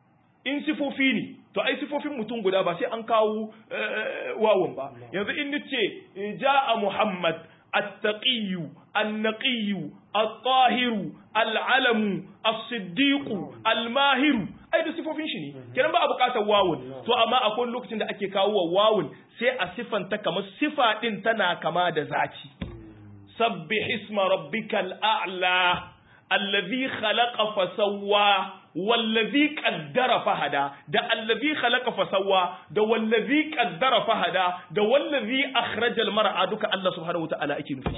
in sifofi ne to ai sifofin mutum guda ba sai an kawo wawan ba yanzu in nace ja'a Muhammad التقي النقي الطاهر العلم الصديق الماهر ai da sifofin shi ne kenan ba a bukatar wawun to amma akwai lokacin da ake kawo wa wawun sai a sifanta kamar sifa din tana kama da zaki sabbih isma rabbikal a'la allazi khalaqa fasawwa wallazi qaddara fahada da allazi khalaqa fasawwa da wallazi qaddara fahada da wallazi akhrajal mar'a duka Allah subhanahu wataala ake nufi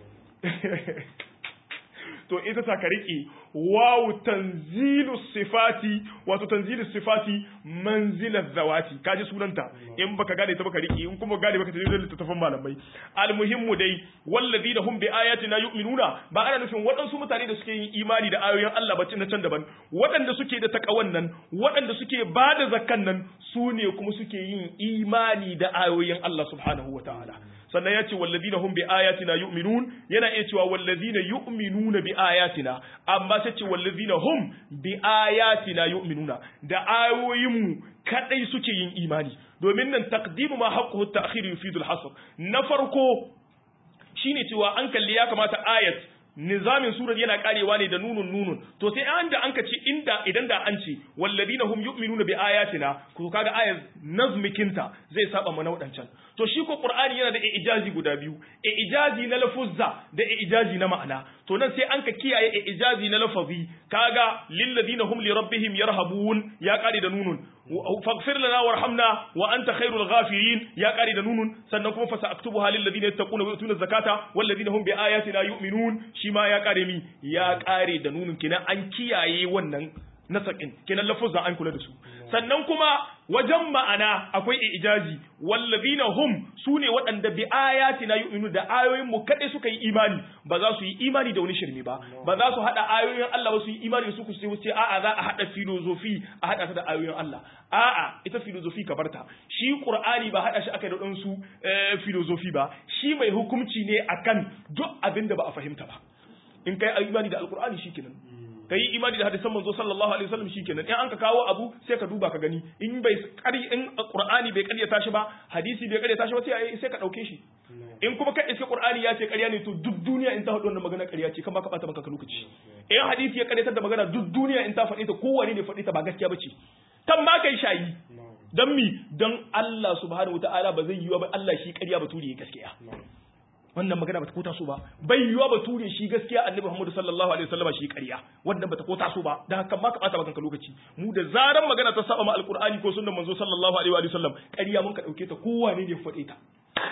to ita ta ka riƙe wawu tanzilu sifati wato tanzilu sifati manzilar zawati kaji sunanta in baka gane ta baka riƙe in kuma gane baka tafi littattafan malamai almuhimmu dai wallazi da hum bi ayatina yu'minuna ba ana nufin waɗansu mutane da suke yin imani da ayoyin Allah ba na can daban waɗanda suke da takawan nan waɗanda suke ba da zakkan nan su ne kuma suke yin imani da ayoyin Allah subhanahu wataala sannan ya ce wallazina hum bi ayatina yu'minun yana iya cewa wallazina yu'minuna bi ayatina amma sai ce wallazina hum bi ayatina yu'minuna da ayoyinmu kadai suke yin imani domin nan taqdimu ma haqquhu at-ta'khir yufidu al-hasr na farko shine cewa an kalli ya kamata ayat nizamin surar yana karewa ne da nunun nunun to sai an da an ka ce inda idan da an ce walladina hum yu'minuna bi ayatina ku kaga ayat nazmikinta zai saba mana wadancan to shi ko qur'ani yana da ijazi guda biyu ijazi na lafuzza da ijazi na ma'ana to nan sai an ka kiyaye ijazi na lafazi kaga lil ladina hum li rabbihim yarhabun ya kare da nunun faghfir lana warhamna wa anta khairul ghafirin ya kare da nunun sannan kuma fasa aktubuha lil ladina yattaquna wa yutuna zakata wal ladina hum bi ayatina yu'minun shi ma ya kare mi ya kare da nunun kenan an kiyaye wannan nasakin kenan lafuzan an kula da su sannan kuma wajen ma'ana akwai ijazi wallazina hum sune waɗanda bi ayatina yu'minu da ayoyin mu kadai suka yi imani ba za su yi imani da wani shirme ba ba za su hada ayoyin Allah ba su yi imani da su ku sai a'a za a hada filozofi a hada ta da ayoyin Allah a'a ita filozofi ka barta shi qur'ani ba hada shi aka da dan su filozofi ba shi mai hukunci ne akan duk abin da ba a fahimta ba in kai imani da alqur'ani shikenan ka yi imani da hadisan manzo sallallahu alaihi wasallam shikenan in an ka kawo abu sai ka duba ka gani in bai kari in qur'ani bai karyata shi ba hadisi bai karyata shi ba sai sai ka dauke shi in kuma ka iske qur'ani ya ce karya ne to duk duniya in ta faɗi wannan magana karya ce kan ba ka bata maka lokaci in hadisi ya karyatar da magana duk duniya in ta faɗi ta kowane ne faɗi ta ba gaskiya bace kan ma kai shayi dan mi dan Allah subhanahu wataala ba zai yi ba Allah shi karya ba turi gaskiya wannan magana bata kota so ba bai yiwa ba ture shi gaskiya annabi Muhammad sallallahu alaihi wasallam shi ƙarya wannan bata kota so ba dan haka ma ka bata maka lokaci mu da zaran magana ta saba ma alqur'ani ko sunnan manzo sallallahu alaihi wa sallam ƙarya mun ka dauke ta kowane ne faɗe ta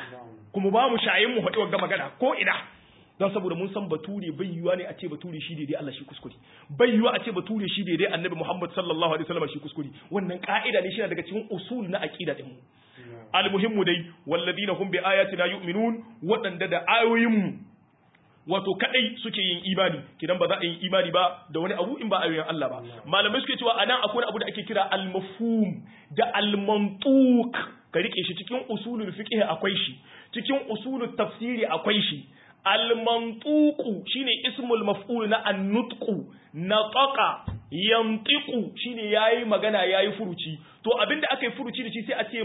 kuma ba mu shayin mu faɗi wannan magana ko ina don saboda mun san bature bai yiwa ne a ce bature shi daidai Allah shi kuskure bai yiwa a ce bature shi daidai annabi Muhammad sallallahu alaihi wasallam shi kuskure wannan ka'ida ne shi daga cikin usul na aqida din mu almuhimmu dai walladina hum bi ayatina yu'minun waɗanda da ayoyinmu wato kadai suke yin imani kidan ba za a yi imani ba da wani abu in ba ayoyin Allah ba malamai suke cewa anan akwai abu da ake kira al-mafhum da al-mantuq ka rike shi cikin usulul fiqh akwai shi cikin usulul tafsiri akwai shi al-mantuq shine ismul maf'ul na an-nutqu nataqa yantiqu shine yayi magana yayi furuci to abinda aka yi furuci da shi sai a ce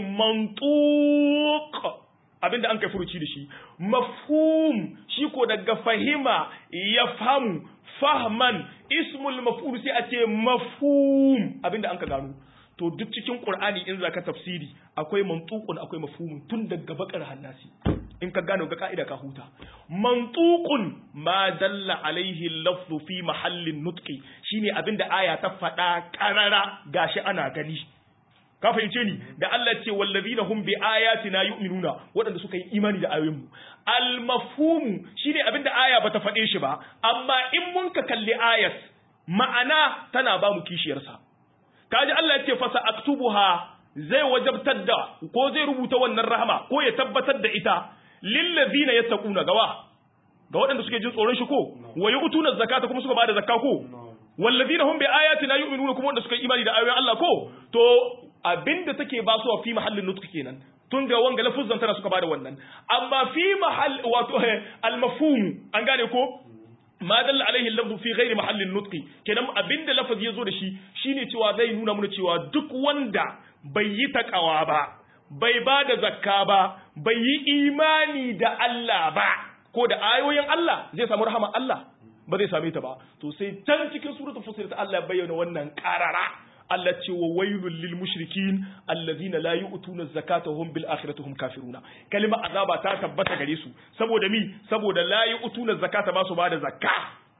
mantuq abinda an kai furuci da shi mafhum shi ko daga fahima ya famu fahman ismul maf'ul sai a ce mafhum abinda an ka gano to duk cikin qur'ani in zaka tafsiri akwai mantuqun akwai mafhumun tun daga bakar hannasi in ka gano ga ka'ida ka huta mantuqun ma dalla alaihi lafzu fi mahallin nutqi shine abinda aya ta faɗa karara gashi ana gani ka fahimce ni da Allah ce wallazina hum bi ayatina yu'minuna waɗanda suka yi imani da ayoyin mu al mafhumu shine abinda aya bata faɗe shi ba amma in mun ka kalli ayat ma'ana tana ba mu kishiyar sa kaji Allah ya ce fa sa'aktubuha zai wajabtar da ko zai rubuta wannan rahama ko ya tabbatar da ita lil ladina yattaquna gawa ga waɗanda suke jin tsoron shi ko wa yu'tuna zakata kuma suka bada zakka ko wallazina hum bi ayatina yu'minuna kuma wanda suka yi imani da ayoyin Allah ko to abinda take ba su fi mahallin nutq kenan tun ga wanga lafuzan tana suka bada wannan amma fi mahall wato al mafhum an gane ko ma dalla alaihi lafzu fi ghairi mahallin nutqi kenan abinda lafazi yazo da shi shine cewa zai nuna mana cewa duk wanda bai yi takawa ba bai ba da zakka ba bai yi imani da Allah ba ko da ayoyin Allah zai samu rahama Allah ba zai same ta ba to sai can cikin suratul fusilat Allah ya bayyana wannan qarara Allah ce wa wailul lil mushrikin allazina la yu'tuna zakata hum bil akhirati hum kafiruna kalma azaba ta tabbata gare su saboda mi saboda la yu'tuna zakata ba su ba da zakka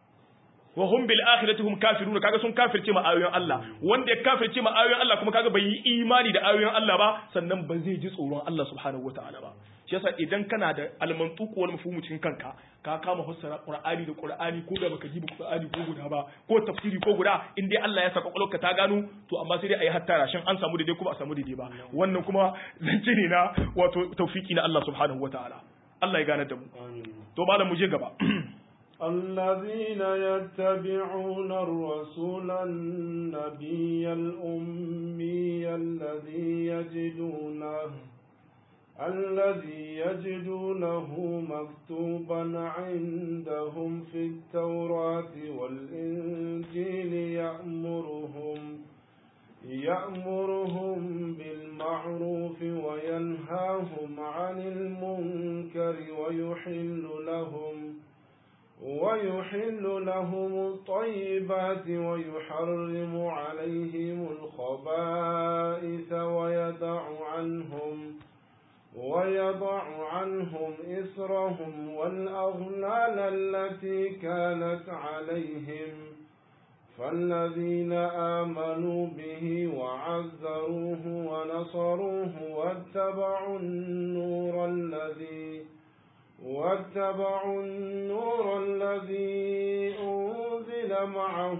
wa hum bil akhirati hum kafiruna kaga sun kafirce ma ayoyin Allah wanda ya kafirce ma ayoyin Allah kuma kaga bai yi imani da ayoyin Allah ba sannan ba zai ji tsoron Allah subhanahu wataala ba shi yasa idan kana da almantuq wal mafhum cikin kanka ka kama fassara qur'ani da qur'ani ko da baka jiba qur'ani ko guda ba ko tafsiri ko guda in dai Allah ya saka kwakwalwarka ta gano to amma sai dai ayi hattara shin an samu daidai kuma a samu daidai ba wannan kuma zance ne na wato tawfiki na Allah subhanahu wataala Allah ya gane da mu to malam mu je gaba الذين يتبعون الرسول النبي الأمي الذي يجدونه الذي يجدونه مكتوبا عندهم في التوراة والإنجيل يأمرهم يأمرهم بالمعروف وينهاهم عن المنكر ويحل لهم ويحل لهم الطيبات ويحرم عليهم الخبائث ويدع عنهم ويضع عنهم إسرهم والأغلال التي كانت عليهم فالذين آمنوا به وعزروه ونصروه واتبعوا النور الذي واتبعوا النور الذي أنزل معه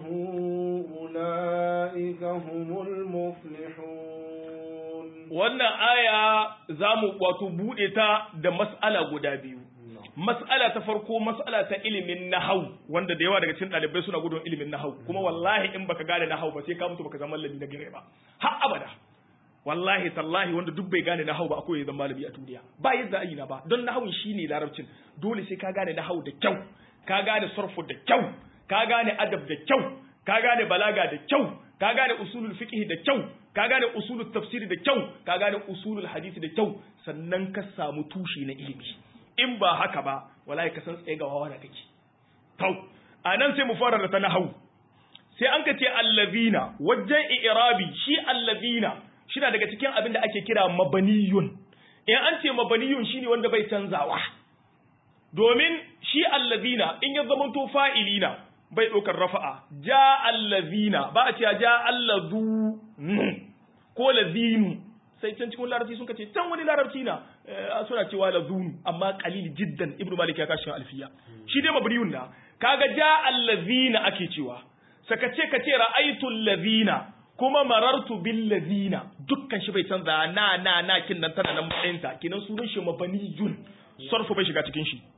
أولئك هم المفلحون wannan aya za mu wato buɗe ta da mas'ala guda biyu mas'ala ta farko mas'ala ta ilimin nahau wanda da yawa daga cikin ɗalibai suna gudun ilimin nahau kuma wallahi in baka gane nahau ba sai ka mutu baka zama malami na gare ba har abada wallahi tallahi wanda duk bai gane nahau ba akwai zama malami a duniya ba yadda ayi na ba don nahawun shine larabcin dole sai ka gane nahau da kyau ka gane sarfu da kyau ka gane adab da kyau ka gane balaga da kyau ka gane usulul fiqh da kyau ka gane usulul tafsir da kyau ka gane usulul hadisi da kyau sannan ka samu tushe na ilimi in ba haka ba wallahi ka san tsaye ga wawa da kake tau anan sai mu fara da ta nahau sai an ka ce allazina wajen i'rabi shi allazina shina daga cikin abin da ake kira mabaniyun in an ce mabaniyun shine wanda bai canzawa domin shi allazina in ya zama to fa'ilina bai ɗaukar rafa'a ja allazina ba a cewa ja allazu ko lazinu sai can cikin larabci sun kace can wani larabci na suna cewa lazunu amma qalil jiddan ibnu malik ya kashi alfiya shi dai mabaniyun na kaga ja allazina ake cewa saka ce ka ce ra'aytu allazina kuma marartu bil ladina dukkan shi bai canza na na na kin nan tana nan matsayinta kinan sunan shi mabaniyun sarfu bai shiga cikin shi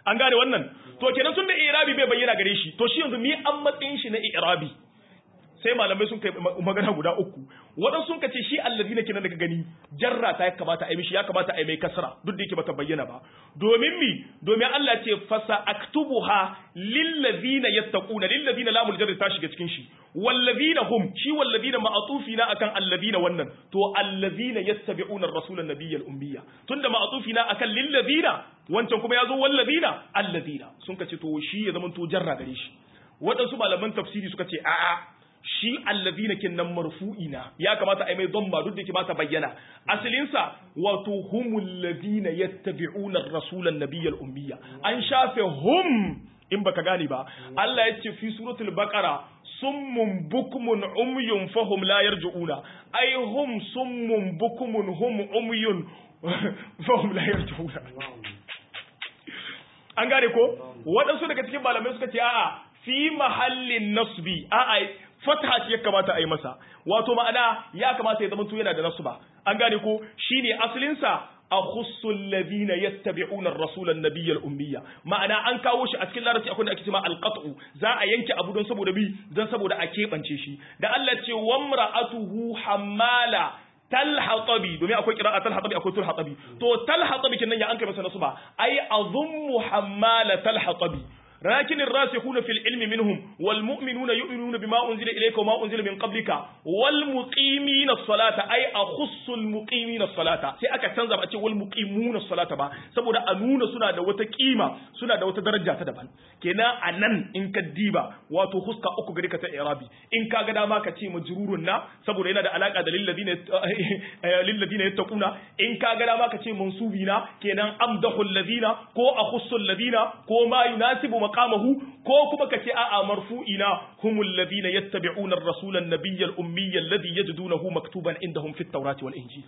an gane wannan to kenan tun da i'rabi bai bayyana gare shi to shi yanzu mi an matsayin shi na i'rabi sai malamai sun kai magana guda uku waɗansu sun kace shi allazina kenan daga gani jarra ta ya kamata a yi mishi ya kamata a yi mai kasra duk da yake bata bayyana ba domin mi domin Allah ce fasa aktubuha lillazina yattaquna lillazina lamul jarri ta shiga cikin shi wallazina hum shi wallazina ma'atufina akan allazina wannan to allazina yattabi'una ar-rasula an-nabiyyal ummiyya tunda ma'atufina akan lillazina wancan kuma yazo wallazina allazina sun kace to shi ya zama to jarra gare shi waɗansu malaman tafsiri suka ce a'a shi allazina kinnan marfu'ina ya kamata a yi mai dhamma duk da ke ba ta bayyana asalinsa wato humul ladina yattabi'una ar-rasula an-nabiyyal ummiyya an shafe hum in baka gane ba Allah ya ce fi suratul baqara summun bukmun umyun fahum la yarji'una ay hum summun bukmun hum umyun fahum la yarji'una an gane ko waɗansu daga cikin malamai suka ce a'a fi mahallin nasbi a'a fatha ce ya kamata a yi masa wato ma'ana ya kamata ya zamanto yana da nasba an gane ko shine asalin sa akhussu alladhina yattabi'una ar-rasula an-nabiyya al-ummiyya ma'ana an kawo shi a cikin larabci akwai da ake cewa al-qat'u za a yanke abu don saboda bi don saboda a kebance shi da Allah ce wamra'atuhu hammala talhatabi domin akwai kira'a talhatabi akwai tulhatabi to talhatabi kenan ya an kai masa nasba ai azummu hammala talhatabi لكن الراسخون في العلم منهم والمؤمنون يؤمنون بما أنزل إليك وما أنزل من قبلك والمقيمين الصلاة أي أخص المقيمين الصلاة سي أكا تنزب أتي والمقيمون الصلاة با سبو دا أنون سنة دا وتكيمة سنة دا وتدرجة تدبان كنا أنن إن كديبا واتو خسك أكو غريكة إعرابي إن كاغدا ما كتي مجرورنا سبو دا دا علاقة دا للذين للذين يتقون إن كاغدا ما كتي منصوبين كنا أمدح الذين كو أخص الذين كو ما يناسب maqamahu ko kuma kace a'a marfu'ina humul ladina yattabi'una ar-rasula an-nabiyya al-ummiyya alladhi yajidunahu maktuban indahum fit tawrati wal injil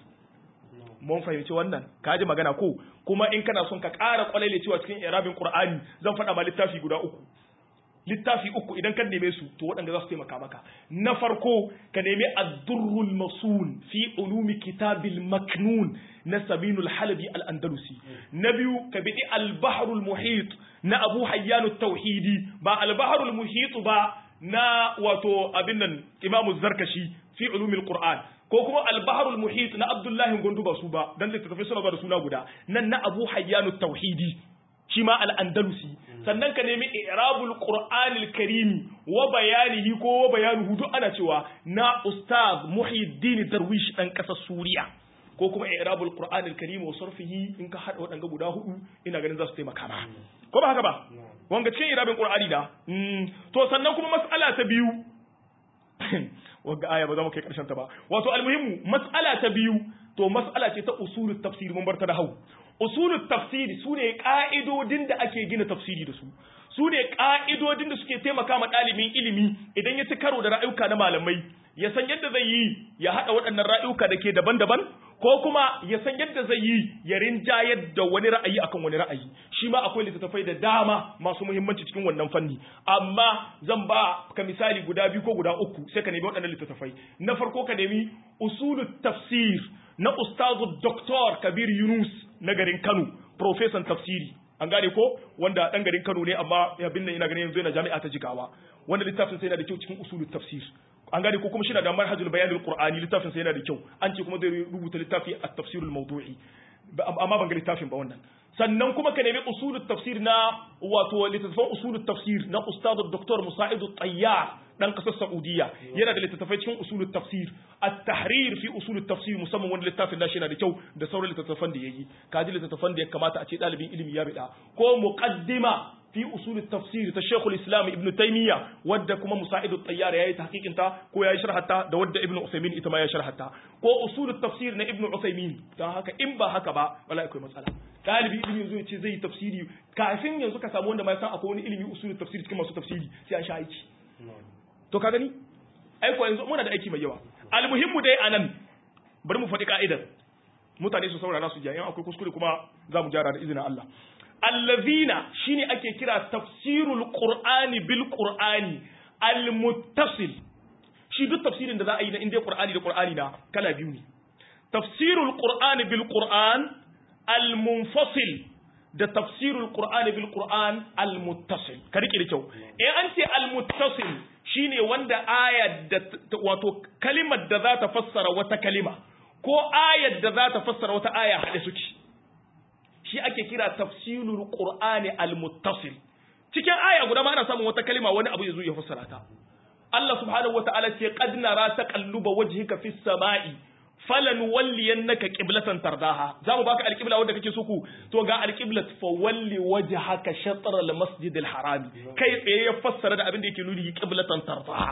mun fahimci wannan kaji magana ko kuma in kana son ka ƙara kwalaile cewa cikin irabin qur'ani zan faɗa ma littafi guda uku littafi uku idan ka neme su to waɗanda za su taimaka maka na farko ka nemi ad-durrul masun fi ulumi kitabil maknun na sabinul halabi al-andalusi na biyu ka bi al-bahrul muhit na abu hayyanu tauhidi ba al-bahrul muhit ba na wato abin nan imamu zarkashi fi ulumil qur'an ko kuma al-bahrul muhit na abdullahi gondu ba su ba dan littattafai suna da suna guda nan na abu hayyanu tauhidi shi ma al-andalusi sannan ka nemi i'rabul qur'anil karimi wa bayanihi ko wa bayanuhu duk ana cewa na ustaz muhiddin darwish dan kasar suriya ko kuma i'rabul qur'anil karim wa sarfihi in ka hada wadanga guda hudu ina ganin za su taimaka ma ko ba haka ba wanga cikin i'rabin qur'ani da to sannan kuma mas'ala ta biyu wanga aya ba za mu kai karshen ta ba wato almuhimmu mas'ala ta biyu to mas'ala ce ta usulut tafsir mun bar ta da hau usulut tafsiri su ne ka'idodin da ake gina tafsiri da su su ne ka'idodin da suke taimaka ma ɗalibin ilimi idan ya ci karo da ra'ayuka na malamai ya san yadda zai yi ya haɗa waɗannan ra'ayuka da ke daban-daban ko kuma ya san yadda zai yi ya rinjayar da wani ra'ayi akan wani ra'ayi shi ma akwai littattafai da dama masu muhimmanci cikin wannan fanni amma zan ba ka misali guda biyu ko guda uku sai ka nemi waɗannan littattafai na farko ka nemi usulut tafsir na ustazu Dr. Kabir Yunus na garin Kano profesan tafsiri an gane ko wanda dan garin Kano ne amma abin nan ina ganin yanzu yana jami'a ta Jigawa wanda littafin sai yana da kyau cikin usulut tafsir an gane ko kuma shi na da manhajul bayanul qur'ani littafin sai yana da kyau an ce kuma zai rubuta littafi at-tafsirul mawdu'i amma ban ga littafin ba wannan sannan kuma ka nemi usulut tafsir na wato littattafan usulut tafsir na ustadu Dr. Musa'id Tayyar dan kasar Saudiya yana da littattafai cikin usulut tafsir at-tahrir fi usulut tafsir musamman wanda littafin nashi yana da kyau da sauran littattafan da yayi kaji littattafan da ya kamata a ce dalibin ilimi ya bida ko muqaddima fi usul tafsir ta Sheikhul Islam Ibn Taymiyyah wadda kuma Musa'id at-Tayyar yayi tahqiqin ta ko yayi sharhata da wadda Ibn Uthaymeen ita ma ya sharhata ko usul tafsir na Ibn Uthaymeen dan haka in ba haka ba wallahi akwai matsala dalibi ilimi yanzu yace zai tafsiri kafin yanzu ka samu wanda ma san akwai wani ilimi usul tafsir cikin masu tafsiri sai an sha aiki to ka gani ai ko yanzu muna da aiki mai yawa almuhimmu dai anan bari mu faɗi ka'idar mutane su saurara su jayen akwai kuskure kuma za mu gyara da izinin Allah allazina shine ake kira tafsirul qur'ani bil qur'ani al muttasil shi duk tafsirin da za a yi na inda qur'ani da qur'ani na kala biyu ne tafsirul qur'ani bil qur'an al munfasil da tafsirul qur'ani bil qur'an al muttasil ka rike da kyau in an ce al muttasil shine wanda aya da wato kalimar da za ta fassara wata kalima ko ayar da za ta fassara wata aya haɗe suke shi ake kira tafsirul qur'ani al muttasil cikin aya guda ma ana samun wata kalima wani abu ya zo ya fassara ta Allah subhanahu wata'ala ce qad nara taqalluba wajhika fis sama'i falan walliyannaka qiblatan tardaha zamu baka alqibla wanda kake so ku to ga alqiblat fa walli wajhaka shatr al masjid al haram kai tsaye ya fassara da abin da yake nuni qiblatan tardaha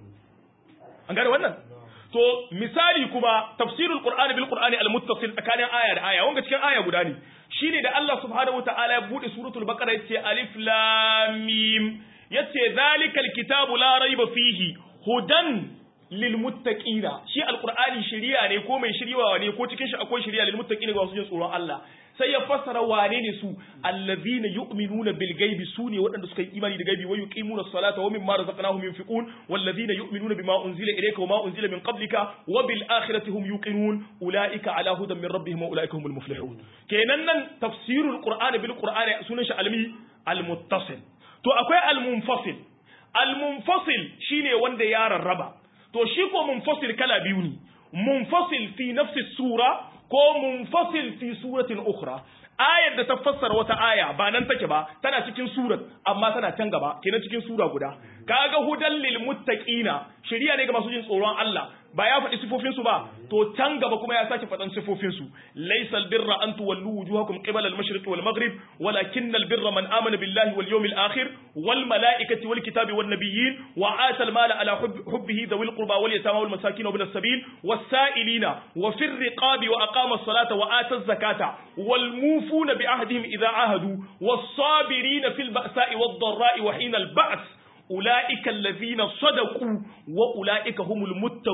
an gane wannan to misali kuma tafsirul qur'ani bil qur'ani al muttasil tsakanin aya da aya wanga cikin aya guda ne shine da Allah subhanahu wataala ya bude suratul baqara yace alif lam mim yace zalikal kitabu la raiba fihi hudan lil muttaqina shi alqur'ani shiriya ne ko mai shiriwa ne ko cikin shi akwai shiriya lil muttaqina ga wasu jin tsoron Allah sai ya fassara wane ne su allazina yu'minuna bil ghaibi sune waɗanda suka yi imani da gaibi wa yuqimuna as-salata wa mimma razaqnahum yunfiqun wallazina yu'minuna bima unzila ilayka wa ma unzila min qablika wa bil akhirati hum yuqinun ulaika ala hudan min rabbihim wa ulaika humul muflihun kenan nan tafsirul qur'ani bil qur'ani sunan shi almi al muttasil to akwai al munfasil al munfasil shine wanda ya rarraba to shi ko munfasil kala biyu ne munfasil fi nafsi sura ko munfasil fi suratin ukhra ayar da ta fassara wata aya ba nan take ba tana cikin surat amma tana can gaba kenan cikin sura guda kaga hudan lil muttaqina shari'a ne ga masu jin tsoron Allah ba ya faɗi sifofin su ba to can gaba kuma ya sake faɗan sifofin su laysal birra an tuwallu wujuhakum qibala al-mashriq wal maghrib walakinnal birra man amana billahi wal yawmil akhir wal malaikati wal kitabi wan nabiyyin wa ata al mala ala hubbihi dhawil qurba wal yatama wal masakin wa bil sabil was sa'ilina wa fir riqabi wa aqama as-salata wa ata az-zakata wal mufuna bi ahdihim idha ahadu was sabirina fil ba'sa'i wad dharra'i wa hina al-ba's ula'ika allazina sadaku wa ula'ika humul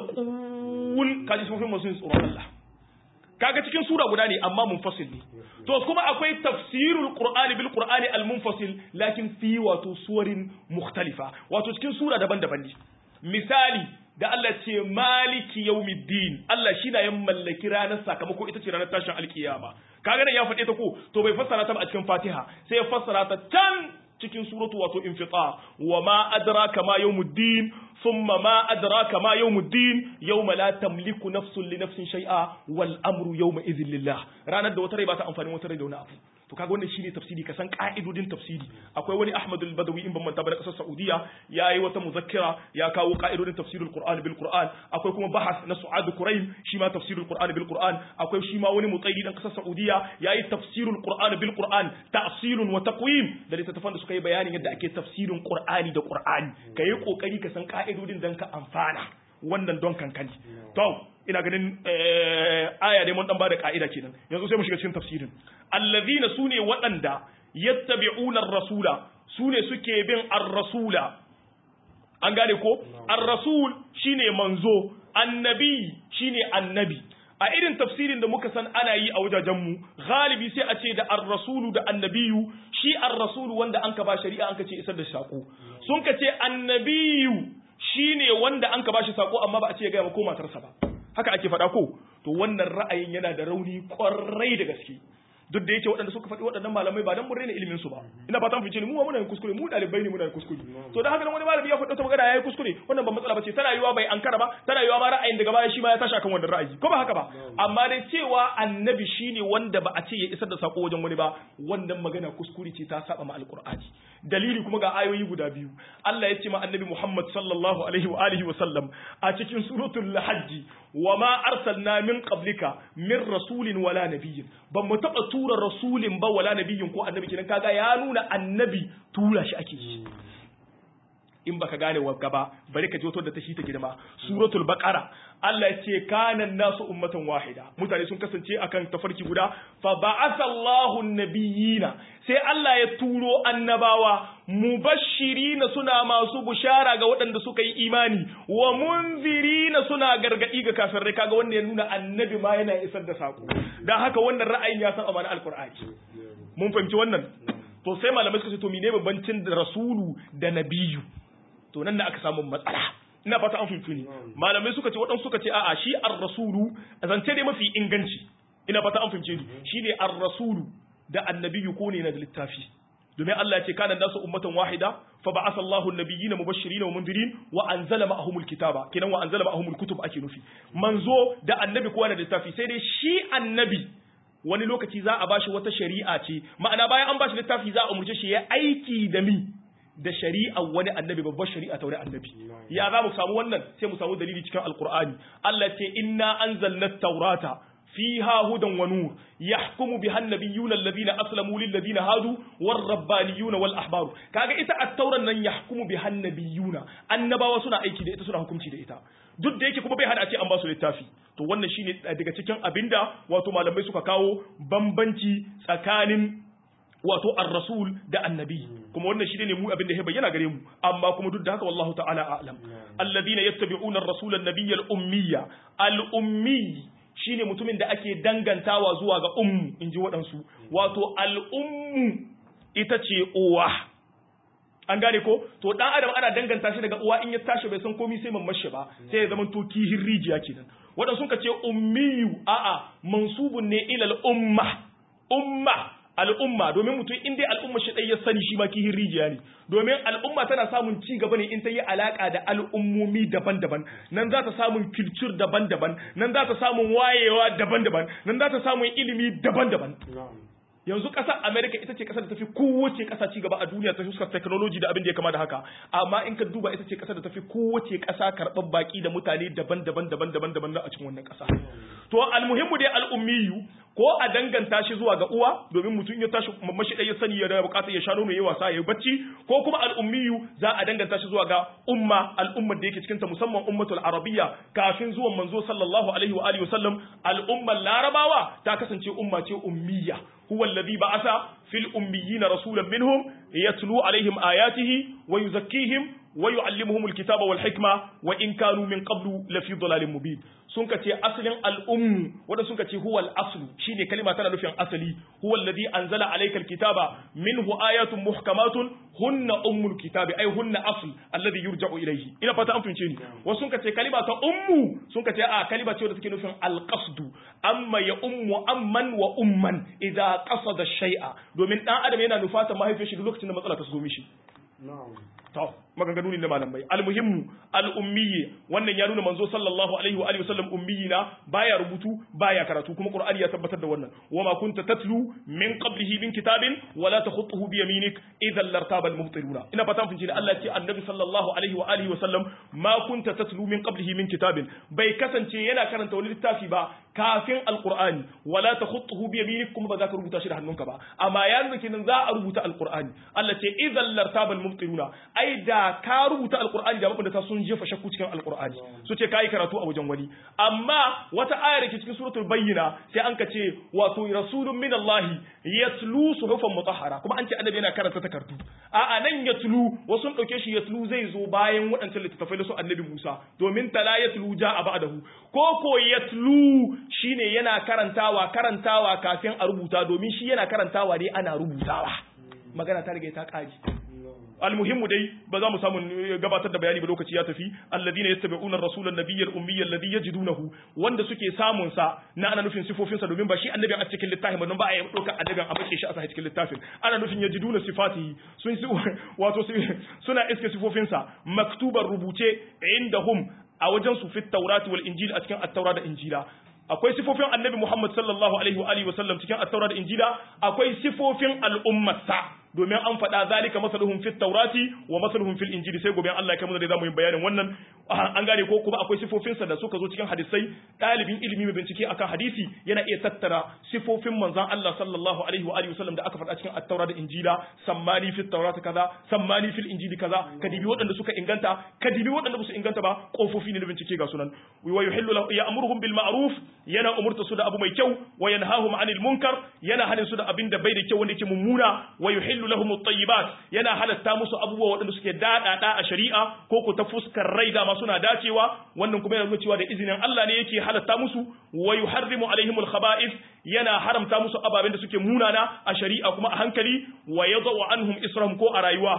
muttaqun kaji sun fi masu tsoron Allah kaga cikin sura guda ne amma munfasil ne to kuma akwai tafsirul qur'ani bil qur'ani al munfasil lakin fi wato suwarin mukhtalifa wato cikin sura daban-daban ne misali da Allah ce maliki yawmiddin Allah shi na yin mallaki ranar sakamako ita ce ranar tashin alkiyama kaga nan ya faɗe ta ko to bai fassara ta ba a cikin Fatiha sai ya fassara ta can cikin suratu wato infita wa ma adraka ma yawmuddin thumma ma adraka ma yawmuddin yawma la tamliku nafsun li nafsin shay'a wal amru yawma idhin lillah ranar da wata rai ba ta amfani wata rai da wani abu to kaga wannan shine tafsiri ka san ka'idodin tafsiri akwai wani Ahmad al-Badawi in ban manta ba da kasar Saudiya yayi wata muzakkira ya kawo ka'idodin tafsirul Qur'an bil Qur'an akwai kuma bahas na Su'ad Quraim shi ma tafsirul Qur'an bil Qur'an akwai shi ma wani mutsaidi dan kasar Saudiya yayi tafsirul Qur'an bil Qur'an ta'silun wa taqwim da littattafan da suka yi bayanin yadda ake tafsirin Qur'ani da Qur'ani kai kokari ka san ka'idodin dan ka amfana wannan don kankani to ina ganin aya dai mun dan bada ka'ida kenan yanzu sai mu shiga cikin tafsirin allazina sune waɗanda yattabi'una ar-rasula sune suke bin ar-rasula an gane ko ar-rasul shine manzo annabi shine annabi a irin tafsirin da muka san ana yi a wajajen mu galibi sai a ce da ar-rasulu da annabiyu shi ar-rasulu wanda an ka ba shari'a an ka ce isar da sako sun ka ce annabiyu shine wanda an ka ba shi sako amma ba a ce ya ga ko matarsa ba haka ake faɗa ko to wannan ra'ayin yana da rauni kwarai da gaske duk da yake waɗanda suka faɗi waɗannan malamai ba dan mun raina ilimin su ba ina fatan fice ni mu muna yin kuskure mu dalibai ne muna yin kuskure to dan haka nan wani malami ya faɗi wata magana yayi kuskure wannan ba matsala bace tana yiwa bai ankara ba tana yiwa ma ra'ayin daga baya shi ma ya tashi akan wannan ra'ayi ko ba haka ba amma dai cewa annabi shine wanda ba a ce ya isar da sako wajen wani ba wannan magana kuskure ce ta saba ma alqur'ani dalili kuma ga ayoyi guda biyu Allah ya ce ma annabi Muhammad sallallahu alaihi wa alihi wa sallam a cikin suratul hajj wa ma arsalna min qablika min rasulin wala nabiyyin ban mu taba tura rasulin ba wala nabiyyin ko annabi kenan kaga ya nuna annabi tura shi ake yi in baka gane wagga ba bari ka ji wato da ta shi ta girma suratul baqara Allah ya ce kana nasu ummatan wahida mutane sun kasance akan tafarki guda fa ba'atha Allahu nabiyina sai Allah ya turo annabawa mubashirina suna masu bushara ga waɗanda suka yi imani wa munzirina suna gargadi ga kafirai kaga wanda ya nuna annabi ma yana isar da sako dan haka wannan ra'ayin ya san amana alqur'ani mun fahimci wannan to sai malamai suka ce to mene bambancin da rasulu da nabiyu to nan da aka samu matsala ina fata an fahimci ne malamai suka ce waɗansu suka ce a'a shi ar-rasulu zance dai mafi inganci ina fata an fahimce ni shine ar-rasulu da annabiyyu ko ne na da littafi domin Allah ya ce kana nasu ummatan wahida fa ba'atha Allahu an-nabiyyina mubashirin wa mundirin wa anzala ma'ahumul kitaba kenan wa anzala ma'ahumul kutub ake nufi manzo da annabi kowa na da littafi sai dai shi annabi wani lokaci za a bashi wata shari'a ce ma'ana bayan an bashi littafi za a umurce shi ya aiki da mi da shari'a wani annabi babbar shari'a ta wani annabi ya za mu samu wannan sai mu samu dalili cikin alqur'ani Allah ce inna anzalna at-taurata fiha hudan wa nur yahkumu biha an-nabiyyuna alladhina aslamu lil ladina hadu war rabbaniyuna wal ahbaru kaga ita at-tauran nan yahkumu biha an-nabiyyuna annabawa suna aiki da ita suna hukunci da ita duk da yake kuma bai hada a ce an ba su littafi to wannan shine daga cikin abinda wato malamai suka kawo bambanci tsakanin wato ar-rasul da annabi kuma wannan shi ne mu abin da ya bayyana gare mu amma kuma duk da haka wallahu ta'ala a'lam alladhina yattabi'una ar-rasula an-nabiyya al-ummiyya al-ummi shine mutumin da ake dangantawa zuwa ga ummu inji waɗansu wato al-ummu ita ce uwa an gane ko to dan adam ana danganta shi daga uwa in ya tashi bai san komai sai mamman shi ba sai ya zama to kihin rijiya kenan waɗansu ka ce ummiyu a'a mansubun ne ilal umma umma al'umma domin mutum in dai al'umma shi ɗaya ya sani shi ma kihin rijiya ne domin al'umma tana samun ci gaba ne in ta yi alaka da al'ummomi daban-daban nan za ta samun culture daban-daban nan za ta samun wayewa daban-daban nan za ta samun ilimi daban-daban yanzu ƙasar america ita ce ƙasar da tafi kowace ƙasa ci gaba a duniya ta fuskar technology da abin da ya kama da haka amma in ka duba ita ce ƙasar da tafi kowace ƙasa karɓar baƙi da mutane daban-daban daban-daban daban a cikin wannan ƙasa to almuhimmu dai al'ummiyu ko a danganta shi zuwa ga uwa domin mutum ya tashi mamashi ɗaya sani ya da bukatar ya sha nono ya wasa ya bacci ko kuma al'ummiyu za a danganta shi zuwa ga umma al'ummar da yake cikin ta musamman ummatul arabiyya kafin zuwan manzo sallallahu alaihi wa alihi wasallam al'ummar larabawa ta kasance umma ce ummiya huwa alladhi ba'atha fil ummiyina rasulan minhum yatlu alaihim ayatihi wa yuzakkihim wa yu'allimuhum alkitaba wal hikma wa in kanu min qablu lafi dhalalin mubin sun ka ce asalin al'ummu wanda sun ka ce huwal aslu shine kalima tana nufin asali huwa alladhi anzala alayka alkitaba minhu ayatun muhkamatun hunna ummul kitabi ay hunna asl alladhi yurja'u ilayhi ina fata an fince ni wasu sun ka ce kalima ta ummu sun ka ce a kalima ce wadda take nufin alqasdu amma ya ummu amman wa umman idza qasada shay'a domin dan adam yana nufata mahaifiyar shi lokacin da matsala ta zo mishi to maganganu ne na malamai almuhimmu al'ummiyye wannan ya nuna manzo sallallahu alaihi wa alihi wasallam ummiyi na baya rubutu baya karatu kuma qur'ani ya tabbatar da wannan wama kunta tatlu min qablihi min kitabin wala takhutuhu bi yaminik idhan lartaba almubtiluna ina fatan fin da Allah ya ce annabi sallallahu alaihi wa alihi wasallam ma kunta tatlu min qablihi min kitabin bai kasance yana karanta wani littafi ba kafin alqur'ani wala takhutuhu bi yaminik kuma ba za ka rubuta shi da hannunka ba amma yanzu kenan za a rubuta alqur'ani Allah ce idhan lartaba almubtiluna ai da ka rubuta alkur'ani da mabanda ta sun jefa shakku cikin alkur'ani su ce kai karatu a wajen wani amma wata ayar ke cikin suratul bayyina sai an ka ce wato rasulun min Allah yatlu suhufan mutahhara kuma an ce annabi yana karanta takardu a a nan yatlu wasu sun dauke shi yatlu zai zo bayan waɗancan littattafai na su annabi Musa domin tala yatlu ja'a ba'dahu ko ko yatlu shine yana karantawa karantawa kafin a rubuta domin shi yana karantawa ne ana rubutawa magana ta riga ta kare almuhimmu dai ba za mu samu gabatar da bayani ba lokaci ya tafi alladina yattabi'una ar-rasula an-nabiyya al-ummiyya alladhi yajidunahu wanda suke samun sa na ana nufin sifofin sa domin ba shi annabi a cikin littafin ba ba a yi doka annabin a bace shi a cikin littafin ana nufin yajiduna sifatihi sun wato suna iske sifofin sa maktuban rubuce indahum a wajen su fit tawrati wal injil a cikin at-taura da injila akwai sifofin annabi Muhammad sallallahu alaihi wa alihi wa sallam cikin at-taura da injila akwai sifofin al'ummarsa domin an faɗa zalika masaluhum fit taurati wa masaluhum fil injili sai gobe Allah ya kai mu da zamu yi bayanin wannan an gane ko kuma akwai sifofin sa da suka zo cikin hadisai dalibin ilimi mai bincike akan hadisi yana iya tattara sifofin manzon Allah sallallahu alaihi wa alihi wasallam da aka faɗa cikin at-taura da injila sammani fit taurati kaza sammani fil injili kaza kadibi waɗanda suka inganta kadibi waɗanda ba su inganta ba kofofi ne da bincike ga sunan wa yuhillu lahu ya'muruhum bil ma'ruf yana umurta su da abu mai kyau wa yanhahum 'anil munkar yana hanin su da abin da bai da kyau wanda yake mummuna wa yuhillu lahum at-tayyibat yana halatta musu abubuwa waɗanda suke dadada a shari'a ko ko ta fuskar rai da ma suna dacewa wannan kuma yana nuna cewa da izinin Allah ne yake halatta musu wa yuharrimu alaihim al-khaba'ith yana haramta musu ababen da suke munana a shari'a kuma a hankali wa yadau anhum israhum ko a rayuwa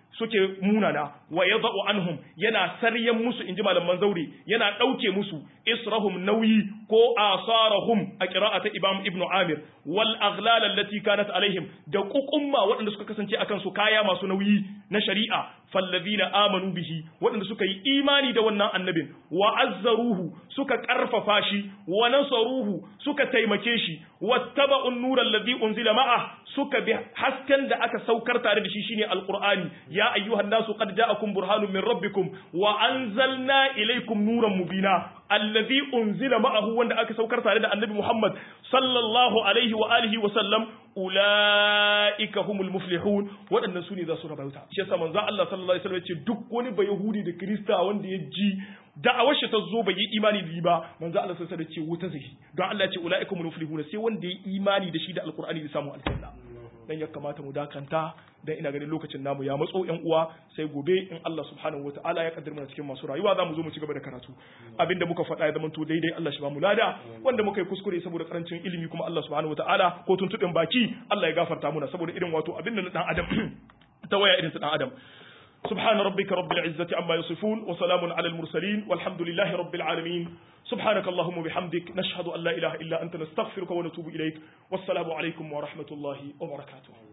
suke munana wa yadha'u anhum yana saryan musu inji malaman zauri yana dauke musu israhum nauyi ko asarahum a qira'ata imam ibnu amir wal aghlal allati kanat alaihim da kukumma waɗanda suka kasance akan su kaya masu nauyi na shari'a fallazina amanu bihi waɗanda suka yi imani da wannan annabin wa azzaruhu suka karfafa shi wa nasaruhu suka taimake shi wattaba'un nura allazi unzila ma'a suka bi hasken da aka saukar tare da shi shine alqur'ani ya ayyuhan nasu qad ja'akum burhanun min rabbikum wa anzalna ilaykum nuran mubina allazi unzila ma'ahu wanda aka saukar tare da annabi Muhammad sallallahu alaihi wa alihi wa sallam ulaika humul muflihun waɗannan su ne za su rabauta shi yasa manzo Allah sallallahu alaihi wasallam ya ce duk wani ba yahudi da krista wanda ya ji da'awar shi ta zo bai yi imani da ba manzo Allah sallallahu alaihi wasallam ya ce wuta zai don Allah ya ce ulaika humul muflihun sai wanda ya imani da shi da alqur'ani ya samu aljanna dan ya kamata mu dakanta dan ina ganin lokacin namu ya matso yan uwa sai gobe in Allah subhanahu wataala ya kaddara mana cikin masu rayuwa zamu zo mu ci gaba da karatu abinda muka faɗa ya zamanto daidai Allah shi ba mu lada wanda muka yi kuskure saboda karancin ilimi kuma Allah subhanahu wataala ko tuntuɓin baki Allah ya gafarta muna saboda irin wato abinda na dan adam ta waya irin su dan adam سبحان ربك رب العزة عما يصفون وسلام على المرسلين والحمد لله رب العالمين سبحانك اللهم وبحمدك نشهد أن لا إله إلا أنت نستغفرك ونتوب إليك والسلام عليكم ورحمة الله وبركاته